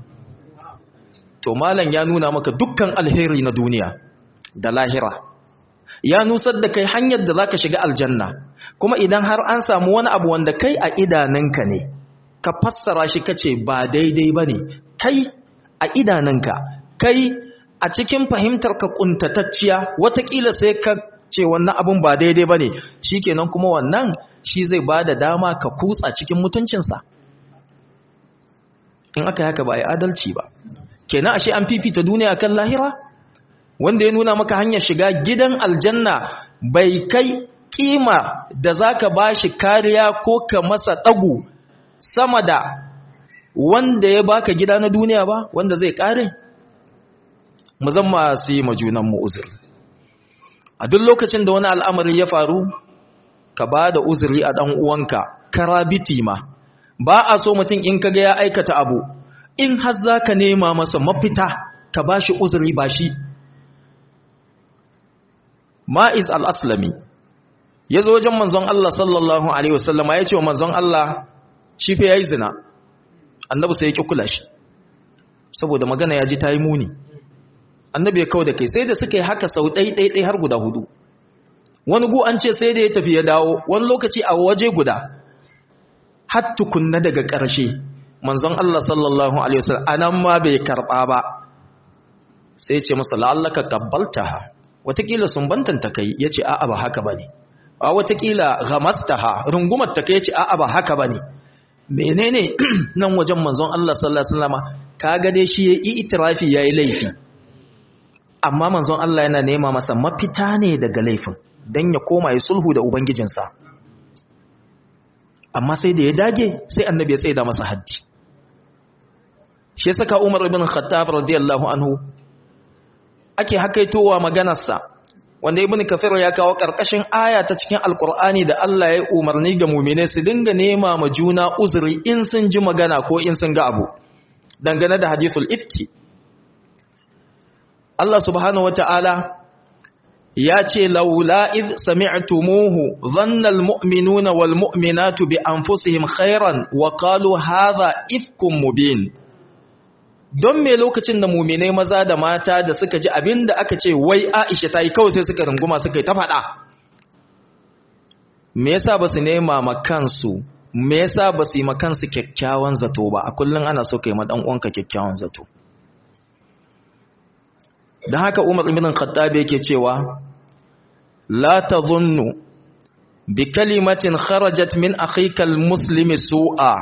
to malam ya nuna maka dukkan alheri na duniya da lahira ya nusar da kai hanyar da zaka shiga aljanna kuma idan har an samu wani abu wanda kai a idananka ne ka fassara shi kace ba daidai bane kai a idananka kai a cikin fahimtar ka kuntatacciya watakila sai ka ce wannan abun ba daidai bane shikenan kuma wannan shi zai bada dama ka kutsa cikin mutuncinsa in aka haka ba ai adalci ba kenan ashe an fifita duniya kan lahira wanda ya nuna maka hanyar shiga gidan aljanna bai kai kima da zaka bashi kariya ko ka masa dagu sama da wanda ya baka gida na duniya ba wanda zai kare mu zama su yi majunan mu uzuri a duk lokacin da wani al'amari ya faru ka ba da uzuri a dan uwanka karabiti ma ba a so mutum in kaga ya aikata abu in har zaka nema masa mafita ka bashi uzuri ba shi ma'iz al-aslami ya zo wajen manzon Allah sallallahu Alaihi wasallama ya ce wa manzon Allah shi fi ya yi zina annabi sai ya ƙi kula shi saboda magana ya ji ta yi muni annabi ya kawo da kai sai da suka yi haka sau ɗai-ɗai har guda hudu wani gu an ce sai da ya tafi ya dawo wani lokaci a waje guda har tukunna daga ƙarshe manzon Allah sallallahu Alaihi wasallam anan ma bai karɓa ba sai ce masa la'allaka kabbalta watakila sumbantanta kai ya ce a'a ba haka ba ne a watakila gamastaha rungumar ta kai ce a'a ba haka bane menene nan wajen manzon Allah sallallahu alaihi wasallam kaga dai shi yayi itirafi yayi laifi amma manzon Allah yana nema masa mafita ne daga laifin dan ya koma ya sulhu da ubangijinsa amma sai da ya dage sai annabi ya tsaida masa haddi shi yasa ka Umar ibn Khattab radiyallahu anhu ake hakaitowa maganarsa wanda ibn kathir ya kawo karkashin aya ta cikin alkur'ani da Allah ya umarni ga mu'mine su dinga nema ma juna uzuri in sun ji magana ko in sun ga abu dangane da hadithul ifki Allah subhanahu wata'ala ya ce laula id sami'tumuhu dhanna almu'minuna walmu'minatu bi anfusihim khairan wa qalu hadha ifkum mubin don me lokacin da muminai maza da mata da suka ji abin da aka ce wai aisha ta yi kawai sai suka runguma suka yi ta faɗa me yasa ba su nema makansu me yasa ba su yi makansu kyakkyawan zato ba a kullum ana so ka yi maɗan uwanka kyakkyawan zato don haka umar ibn khattabi yake cewa la tadhunnu bi kalimatin kharajat min akhikal muslimi su'a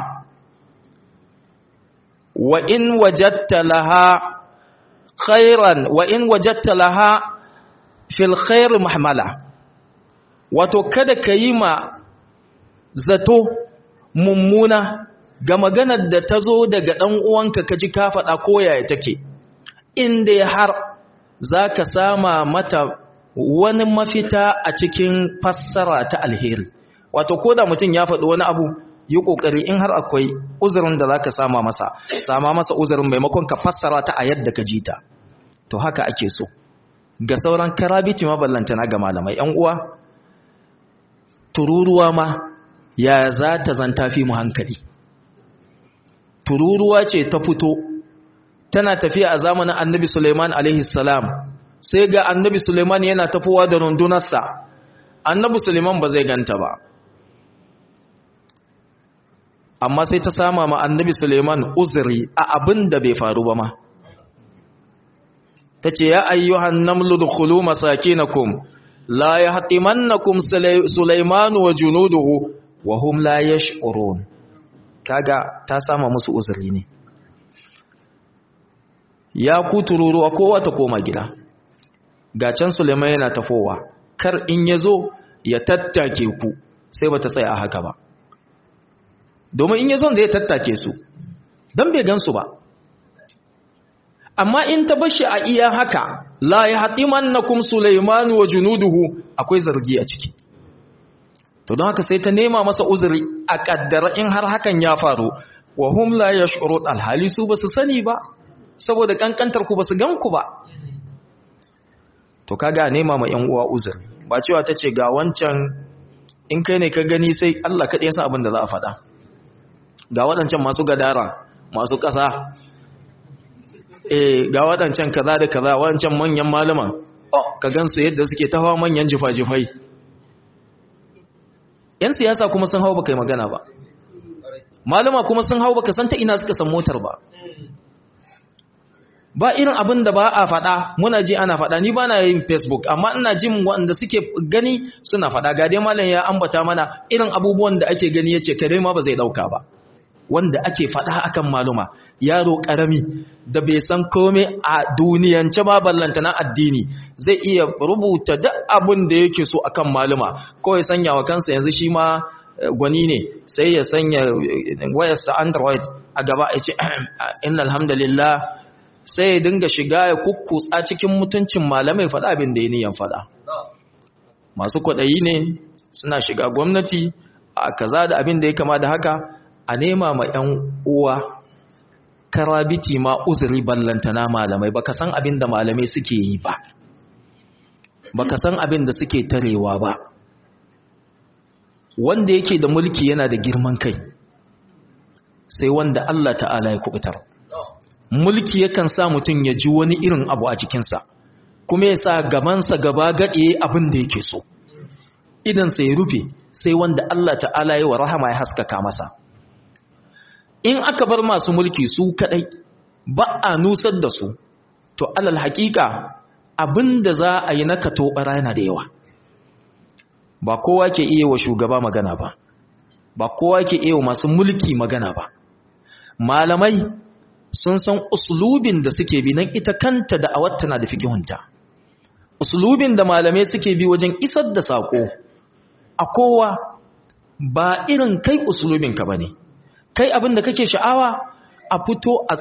wa in wajatta laha khairan wa in wajatta laha fil khair mahmala wato kada ka yi ma zato mummuna ga maganar da ta zo daga ɗan uwanka ka ji ka faɗa ko yaya take inda har za ka sama mata wani mafita a cikin fassara ta alheri wato ko da mutum ya faɗi wani abu yi ƙoƙari in har akwai uzurin da za ka sama masa sama masa uzurin maimakon ka fassara ta a yadda ka ji ta to haka ake so ga sauran karabiti maballantana ga malamai ‘yan uwa tururuwa ma ya za ta zanta fi mu hankali tururuwa ce ta fito tana tafiya a zamanin annabi suleiman alaihi salam sai ga annabi suleiman yana tafowa da rundunarsa annabi suleiman ba zai ganta ba amma sai ta sama ma annabi Suleiman uzuri a abin da bai faru ba ma ta ce ya ayyuhan namlu dukhulu masakinakum la yahtimannakum Sulaiman wa junuduhu wa hum la yash'urun kaga ta sama musu uzuri ne ya ku tururuwa kowa ta koma gida ga can Sulaiman yana tafowa kar in yazo ya tattake ku sai bata tsaya a haka ba domin in ya zon zai tattake su don bai gansu ba amma in ta bashi a iya haka la ya hatiman na kum Sulaimanu wa junuduhu akwai zargi a ciki to don haka sai ta nema masa uzuri a kaddara in har hakan ya faru wa hum la yash'urun alhali su basu sani ba saboda kankantar ku basu gan ku ba to kaga nema ma yan uwa uzuri ba cewa ta ce ga wancan in kai ne ka gani sai Allah kaɗai ya san abin da za a faɗa ga waɗancan masu gadara masu ƙasa eh ga waɗancan kaza da kaza waɗancan manyan malaman oh ka gansu yadda suke ta hawa manyan jifa-jifai yan siyasa kuma sun hau baka yi magana ba malama kuma sun hau baka san ta ina suka san motar ba ba irin abin da ba a faɗa muna ji ana faɗa ni ba na yin facebook amma ina jin waɗanda suke gani suna faɗa ga dai malam ya ambata mana irin abubuwan da ake gani yace kare ma ba zai ɗauka ba wanda ake faɗa akan maluma yaro ƙarami da bai san komai a duniyance ba ballanta na addini zai iya rubuta duk abin da yake so akan maluma ko ya sanya wa kansa yanzu shi ma gwani ne sai ya sanya wayarsa android a gaba ya ce inna alhamdulillah sai ya dinga shiga ya kukkutsa cikin mutuncin malamai faɗa abin da ya niyan faɗa masu kwaɗayi ne suna shiga gwamnati a kaza da abin da ya kama da haka a nema ma 'yan uwa karabiti ma uzuri ballantana malamai baka san abin da malamai suke yi ba baka san abin da suke tarewa ba wanda yake da mulki yana da girman kai sai wanda Allah ta'ala ya kubutar mulki yakan sa mutum ya ji wani irin abu a cikinsa kuma ya sa gabansa gaba gaɗe abin da yake so idansa ya rufe sai wanda Allah ta'ala ya wa rahama ya haskaka masa in aka bar masu mulki su kadai ba a nusar da su to alal haƙiƙa abin da za a yi na katobara yana da yawa ba kowa ke iya wa shugaba magana ba ba kowa ke iya wa masu mulki magana ba malamai sun san uslubin da suke bi nan ita kanta da awatta na da fikihunta uslubin da malamai suke bi wajen isar da sako a kowa ba irin kai uslubinka ba ne kai abin da kake sha'awa a fito a